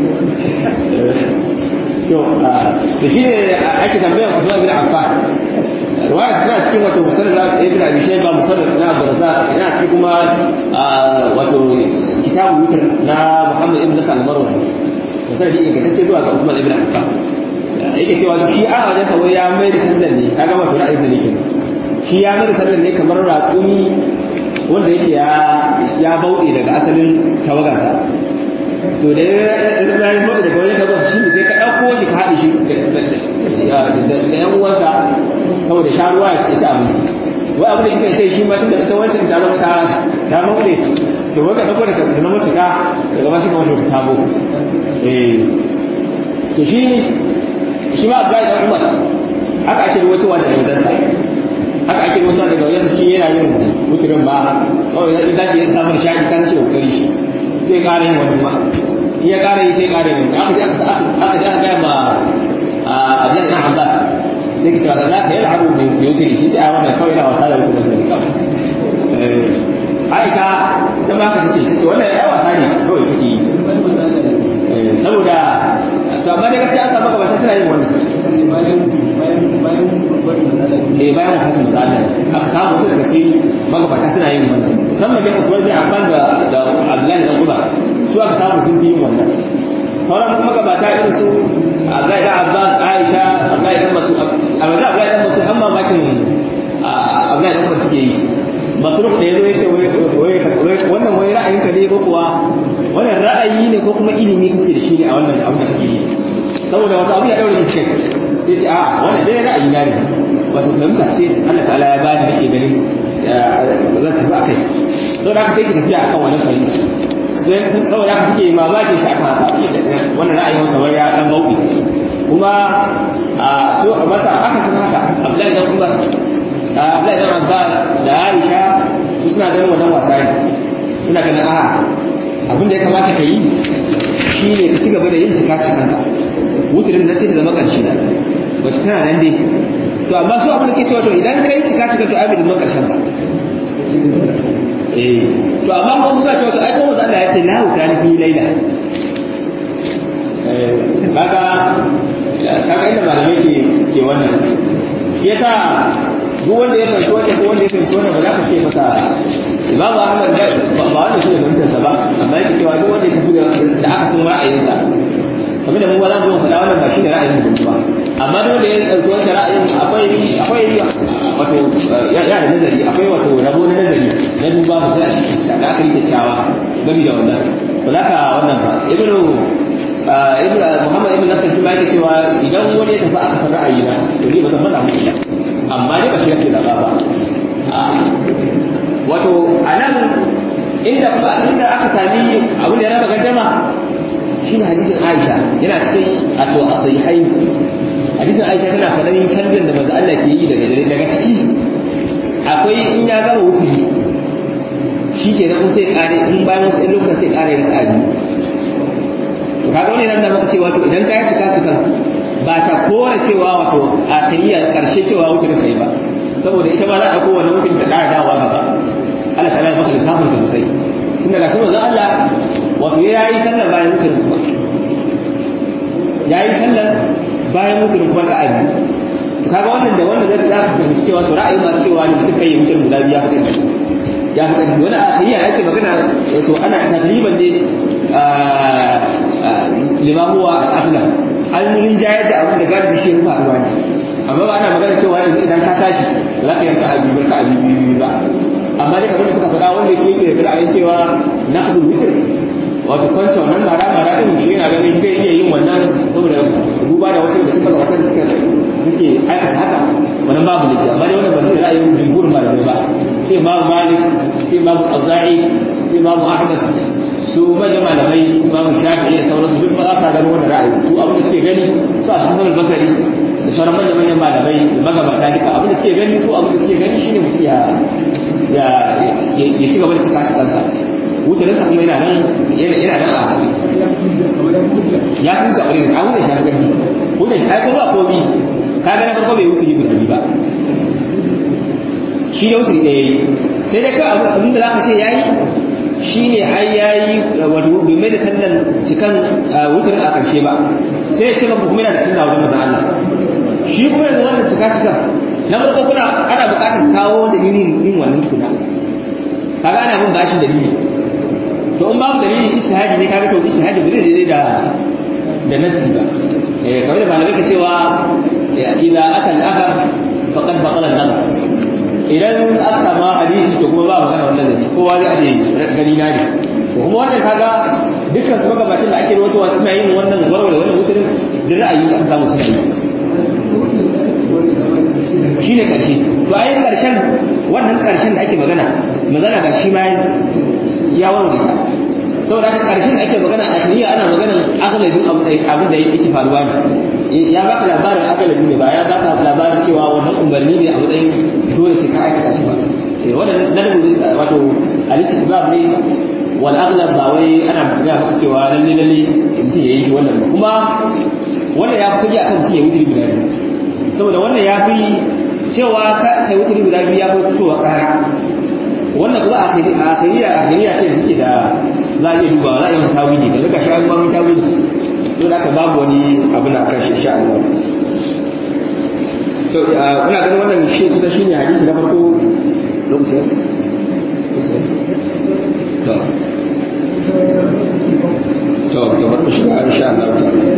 S1: to da shi ne ake tambayar wasu abin affan ruwaya tana cikin wato musallar na ibn abi shayba musallar na abdurrazzaq yana cikin kuma wato kitabu wutar na muhammad ibn nasr al-marwazi musallar da ingantacce zuwa ga usman ibn affan yake cewa shi a wajen sa wai ya mai da sallar ne kaga wato ra'ayinsa ne kenan shi ya mai da sallar ne kamar raƙumi wanda yake ya ya bauɗe daga asalin tawagarsa to da ya yi mota daga wajen tabbata shi ne sai ka ɗauko shi ka haɗe shi da yan uwansa saboda sha ruwa ya ci abinci wai abin da kika sai shi ma tun da ita wancan ta zama ta ta maule to wai ka ɗauko da ka zama cika daga masu kamar ta sabo eh to shi shi ma Abdullahi dan Umar haka ake ruwaitowa da wajensa haka ake ruwaitowa daga wajensa shi yana yin mutumin ba kawai ya tashi ya samu nishaɗi kan ce kokari shi sai ƙara yin wani ma iya ƙara yi sai ƙara yin aka ji aka ji aka gaya ma Abdullahi ibn Abbas sai ka ce wata zaka yi al'abu mai yutiri shi ce a wannan kawai yana wasa da mutum da kawai Aisha ta ma ka ce ta ce wannan ya wasa ne kawai kake yi saboda to amma daga ta samu gaba ta suna yin wannan eh bayan wafatin da Allah aka samu wasu daga cikin magabata suna yin wannan musamman da Usman bin Affan da da Abdullahi dan Umar su aka samu sun fi yin wannan sauran magabata irin su Abdullahi dan Abbas Aisha Abdullahi dan Mas'ud Abdullahi dan Mas'ud amma makin Abdullahi dan Umar suke yi masruf da yazo yace wannan wai ra'ayinka ne ko kuwa wannan ra'ayi ne ko kuma ilimi kake da shi ne a wannan abu da kake yi saboda wata abu ya daure shi sai ce a wannan dai ra'ayi na ne wato fahimta ce Allah ta'ala ya bani nake ganin zan tafi akai saboda haka sai ki tafiya akan wannan fahimta sai sun kawai haka suke mamaki shi akan haka wannan ra'ayin wata wai ya dan bauɗi kuma a so a masa aka san haka Abdullahi dan Umar Abdullahi dan Abbas da Aisha su suna ganin wannan wasa ne suna ganin a abin da ya kamata ka yi shi ne ka ci gaba da yin cika cikanka wuturin na sai ta zama ƙarshe da wata tana nan dai to amma su abin da ke cewa to idan ka yi cika cikan to ai bai zama ƙarshen ba eh to amma ko suna cewa to ai kuma Allah ya ce la wuta ni fi laila eh kaga kaga inda malamai ke ke wannan yasa duk wanda ya fahimci wanda ko wanda ya fahimci wannan ba za ka ce masa Imam Ahmad ba wanda shi ne fahimtarsa ba amma yake cewa duk wanda ya tafi da aka sun ra'ayinsa kamar da mu ba za mu faɗa wannan ba shi ne ra'ayin mu ba amma duk wanda ya ɗauki wancan ra'ayin akwai akwai wato ya da nazari akwai wato rabo na nazari na duba su sai a ciki da aka yi kyakkyawa gami da wannan ba za ka wannan ba ibnu ibnu muhammad ibnu nasir shi ma yake cewa idan wani ya tafi aka san ra'ayi na to ni ba zan faɗa muku ba amma ne ba shi yake da ba wato a nan inda kuma inda aka sami abin da ya raba gaddama shine hadisin Aisha yana cikin ato asihai hadisin Aisha tana faɗin sallar da manzo Allah ke yi daga daga ciki akwai in ya gama wuturi shi ke nan sai kare in bayan wasu ɗan lokutan sai kare da ƙari to kaga wani nan da maka cewa to idan ka yi cika cikan ba ta kora cewa wato akhiriya karshe cewa wuturin kai ba saboda ita ma za a kowane mutum ta ƙara dawowa gaba Allah ta maka lissafin ka sosai tun daga shi manzo Allah wato ya yi sallar bayan mutum kuma ya yi sallar bayan mutum kuma ka abi to kaga wannan da wannan zai za ka fahimci cewa to ra'ayi masu cewa ne mutum kai mutum guda biya fa ya fi ƙarfi wani akhiriya ake magana wato ana takriban ne lima huwa al-aslam an rinjayar da abin da galibi shi ya faruwa ne amma ba ana magana cewa yanzu idan ka tashi ba za ka yanka abi ba ka abi biyu ba amma dai kamar da suka faɗa wanda yake yake da ra'ayin cewa naqdul witr wato kwance wannan mara mara din shi yana ganin zai iya yin wannan saboda duba da wasu da suka gabata da suka suke aikata haka wannan babu laifi amma dai wannan ba zai ra'ayin jumhurin malamai ba sai imamu malik sai imamu auza'i sai imamu ahmad su manyan malamai su imamu shafi'i da sauransu duk ba za su gano wannan ra'ayi su abin da suke gani su a hasan al-basri da sauran manyan manyan malamai magabata duka abin da suke gani su abin da suke gani shine mutum ya ya ya ci gaba da cika cikansa wutarinsa kuma yana nan yana nan a haɗe ya huta ƙwarai a huta shi hankali huta shi ai ko ba komi ka ga na farko bai huta guda biyu ba shi ne wuta ɗaya yi sai dai kawai abin da za ka ce ya yi shi ne ai ya yi wato bai mai da sannan cikan wutar a ƙarshe ba sai ya ce ba kuma yana da sunna wajen mazan Allah shi kuma yanzu wannan cika cikan na farko kuna ana buƙatar kawo dalilin yin wannan tukuna kaga ana bin bashin dalili to in babu dalili ijtihadi ne kaga to ijtihadi ba zai daidai da da nasi ba eh kamar da malamai ka cewa idza aka aka faqad baqala an-nazar idan aka samu hadisi to kuma ba magana wannan zai kowa zai aje gani na ne to kuma wannan kaga dukkan su magabatan da ake rawaitowa suna yin wannan warware wannan mutumin da ra'ayi aka samu suna yi shine karshe to ayin karshen wannan karshen da ake magana magana ga shi ma ya warware ta saboda haka karshen da ake magana a shari'a ana magana agalabin abin da yake faruwa ne ya baka labarin agalabi ne ba ya baka labarin cewa wannan umarni ne a matsayin dole sai ka aikata shi ba wannan dalilin wato al-istihbab ne wal aghlab ba wai ana ga maka cewa lalle lalle mutum ya yi shi wannan ba kuma wannan ya fi sauki akan mutum ya wuce guda biyu saboda wannan ya fi cewa kai wuce guda biyu ya fi fitowa kara wannan kuma akhiriya akhiriya ce da suke da za a iya dubawa za a yi masa tawili ka zaka shi an ba mun tawili to da aka babu wani abin da kan shi insha Allah to kuna ganin wannan shi kusa shine hadisi na farko lokacin to to to bari mu shiga insha Allah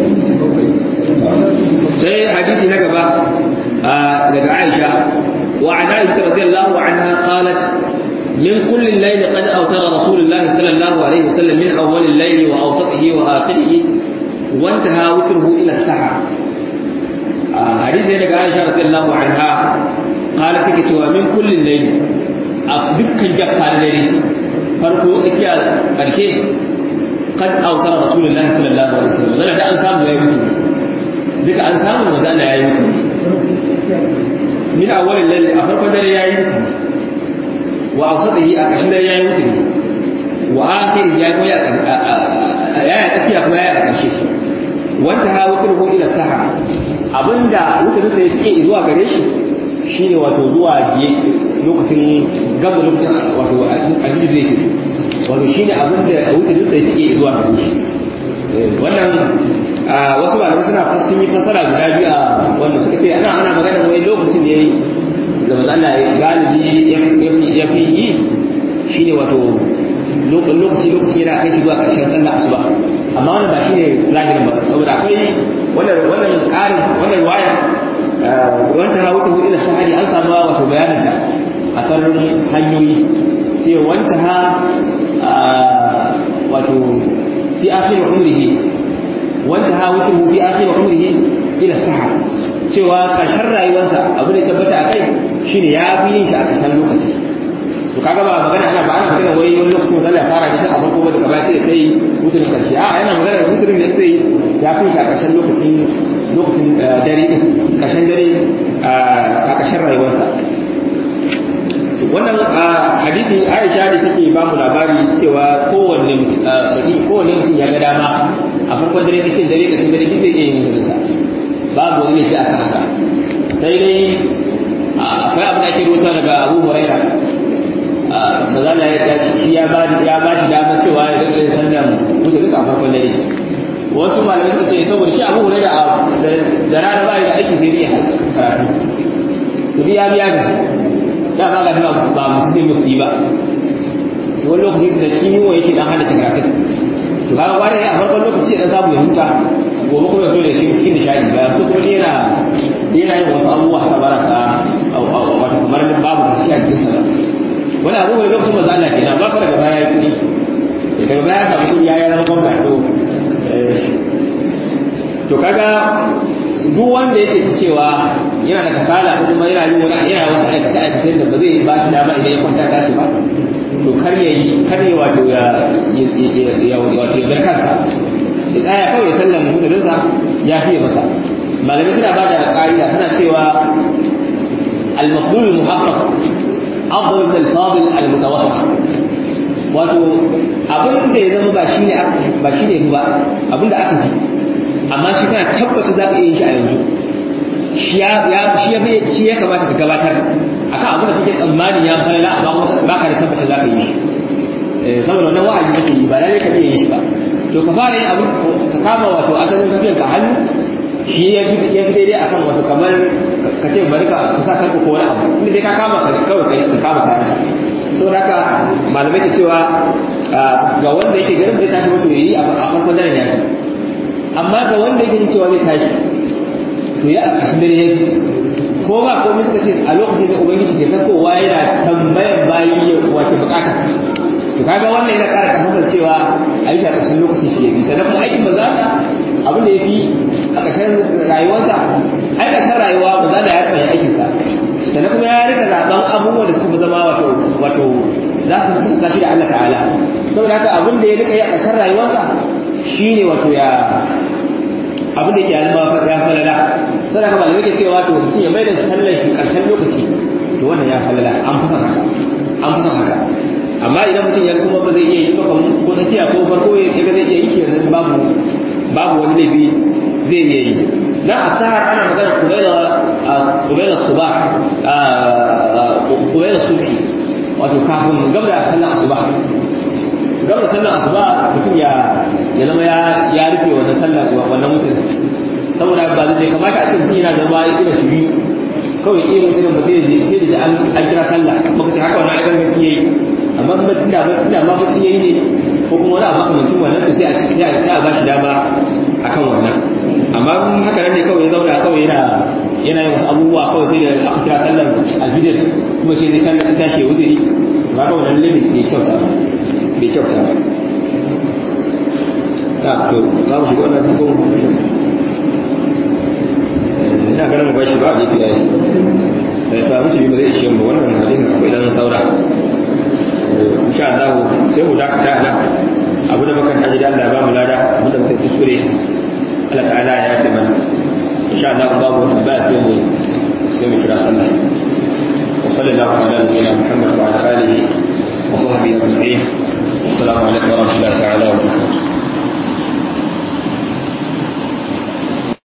S1: sai hadisi na gaba daga Aisha wa an Aisha radiyallahu anha qalat من كل الليل قد أوتر رسول الله صلى الله عليه وسلم من أول الليل وأوسطه وآخره وانتهى وتره إلى السحر حديث لك عائشة رضي الله عنها قالت كتوى من كل الليل دكا جبها الليل فرقوا إكيا ƙarshe قد أوتر رسول الله صلى الله عليه وسلم zana da an samu ya yi mutu duka an samu maza Allah ya yi mutu min awalin lalle a farkon dare ya yi mutu wa ausadihi a ƙashin dare ya yi mutu wa akhiri ya yi ya ya tsakiya kuma ya yi a ƙarshe wanta ha wutar ila saha abinda wutar da ya cike zuwa gare shi shine wato zuwa lokacin gab da lokacin wato alhijir zai fito wato shine abinda wutar da ya cike zuwa gare shi wannan wasu malamai suna sun yi fasara guda biyu a wanda suka ce ana ana magana wai lokacin da yayi da manzo Allah galibi ya fi yi shine wato lokaci lokaci yana kai shi zuwa ƙarshen sallah asuba amma wannan ba shine zahirin ba saboda akwai wannan wannan ƙarin wannan waya wanta hawata ila sahari an samu wato bayanin ta a sararin hanyoyi ce wanta ha wato fi akhir umrihi wanta ha wutu fi akhir umrihi ila sahar cewa karshen rayuwarsa abu da tabbata akai shine ya fi yin shi a ƙarshen lokaci to kaga ba magana ana ba ana magana wai wani lokaci wanda Allah ya fara da a farko ba daga baya sai kai mutum karshe a yana magana da mutum da sai ya fi a ƙarshen lokacin lokacin dare ƙarshen dare a ƙarshen rayuwarsa wannan hadisi Aisha da take ba mu labari cewa kowanne mutum kowanne mutum ya ga dama a farkon dare cikin dare ƙarshen dare duk zai iya yin mutunsa babu wani laifi akan haka sai dai akwai abin da ake rubuta daga Abu Hurairah mazala ya shi ya ba ya ba shi damar cewa ya rika yin sallan mutu duka a farkon dare wasu malamai suka ce saboda shi abu da da rana ba da aiki sai dai karatu to ya biya ga da ba ga ba ba mutum ne kuɗi ba to wani lokaci da cikin yiwa yake dan hada karatun to kaga wani a farkon lokaci ya samu ya huta gobe kuma ya so da shi cikin nishadi ba to kuma yana yana yin wasu abubuwa haka baraka wato kamar babu gaskiya cikin sallah wani abu mai lokacin maza Allah kenan ba daga baya ya kudi daga baya samu kudi ya yana gwamna to to kaga duk wanda yake cewa yana da kasala ko kuma yana yin wani yana wasu aikace aikace da ba zai ba shi dama idan ya kwanta tashi ba to kar ya yi kar ya wato ya ya wato ya kansa ya tsaya kawai ya sallan musulunsa ya fiye masa malamai suna ba da ka'ida suna cewa al-mafdul al-muhaqqaq أفضل من الفاضل المتوسط wato abin da ya zama ba shine ba shine ba abin da aka fi amma shi kana tabbata za ka iya yin shi a yanzu shi ya shi ya shi ya kamata ka gabatar akan abin da kake tsammani ya fara amma ba ka da tabbata za ka yi shi saboda wannan wa'ayi kake yi ba lalle ka iya yin shi ba to ka fara yin abin ka kama wato asalin tafiyar ka hannu shi ya fi ya fi daidai akan wato kamar ka ce bari ka ka sa karku ko wani abu inda dai ka kama ka kawai ka kama kayan saboda haka malamai ke cewa ga wanda yake garin bai tashi mutu yayi a farkon daren ya fi amma ga wanda yake cewa zai tashi to ya a kashin dare ya fi ko ba komai suka ce a lokacin da ubangiji ke sakowa yana tambayan bayi wace bukata to kaga wannan yana ƙara karfafar cewa a yi shi a ƙarshen lokaci shi ya fi sannan kuma aikin maza da abin da ya fi a ƙarshen rayuwarsa ai ƙarshen rayuwa maza da ya kamar aikinsa sannan kuma ya rika zaɓen abubuwan da suka fi zama wato wato za su kusanta shi da Allah ta'ala saboda haka abin da ya rika yi a ƙarshen rayuwarsa shine wato ya abin da yake ya zama ya falala sai haka malamai ke cewa to mutum ya mai da sallar shi ƙarshen lokaci to wannan ya falala an fi son haka an fi son haka amma idan mutum ya kuma ba zai iya yi ba kamar ko tsakiya ko farko ya ga zai iya yi kenan babu babu wani laifi zai iya yi na asahar ana magana kubaila kubaila subah kubaila subhi wato kafin gaba da sallar asuba gaba da sallar asuba mutum ya ya zama ya ya rufe wannan sallar wannan mutum saboda ba zai kamata a ce mutum yana zama irin shi biyu kawai irin mutum ba sai sai da an kira sallah muka ce haka wannan aikin mutum yayi amma ba tunda ba tunda ma mutum yayi ne ko kuma wani abu makamancin wannan to sai a sai a sai a bashi dama akan wannan amma haka nan ne kawai ya zauna kawai yana yana yin wasu abubuwa kawai sai da aka kira sallar alfijir kuma sai zai sallar ta tashi ya wuce ba ga wannan limit bai kyauta bai kyauta ba na to za mu shiga wannan tukun ina ganin mu bashi ba a gefe yayi to abinci bi ba zai ishe mu wannan hadisin akwai dan saura insha Allah sai mu dakata nan abu da muka taji da Allah ba mu lada abu da muka kuskure Allah ta'ala ya yafe mana insha Allah babu wata ba sai mu sai mu kira sallah wa sallallahu ala nabiyyina Muhammad wa ala alihi wa sahbihi ajma'in assalamu alaikum wa rahmatullahi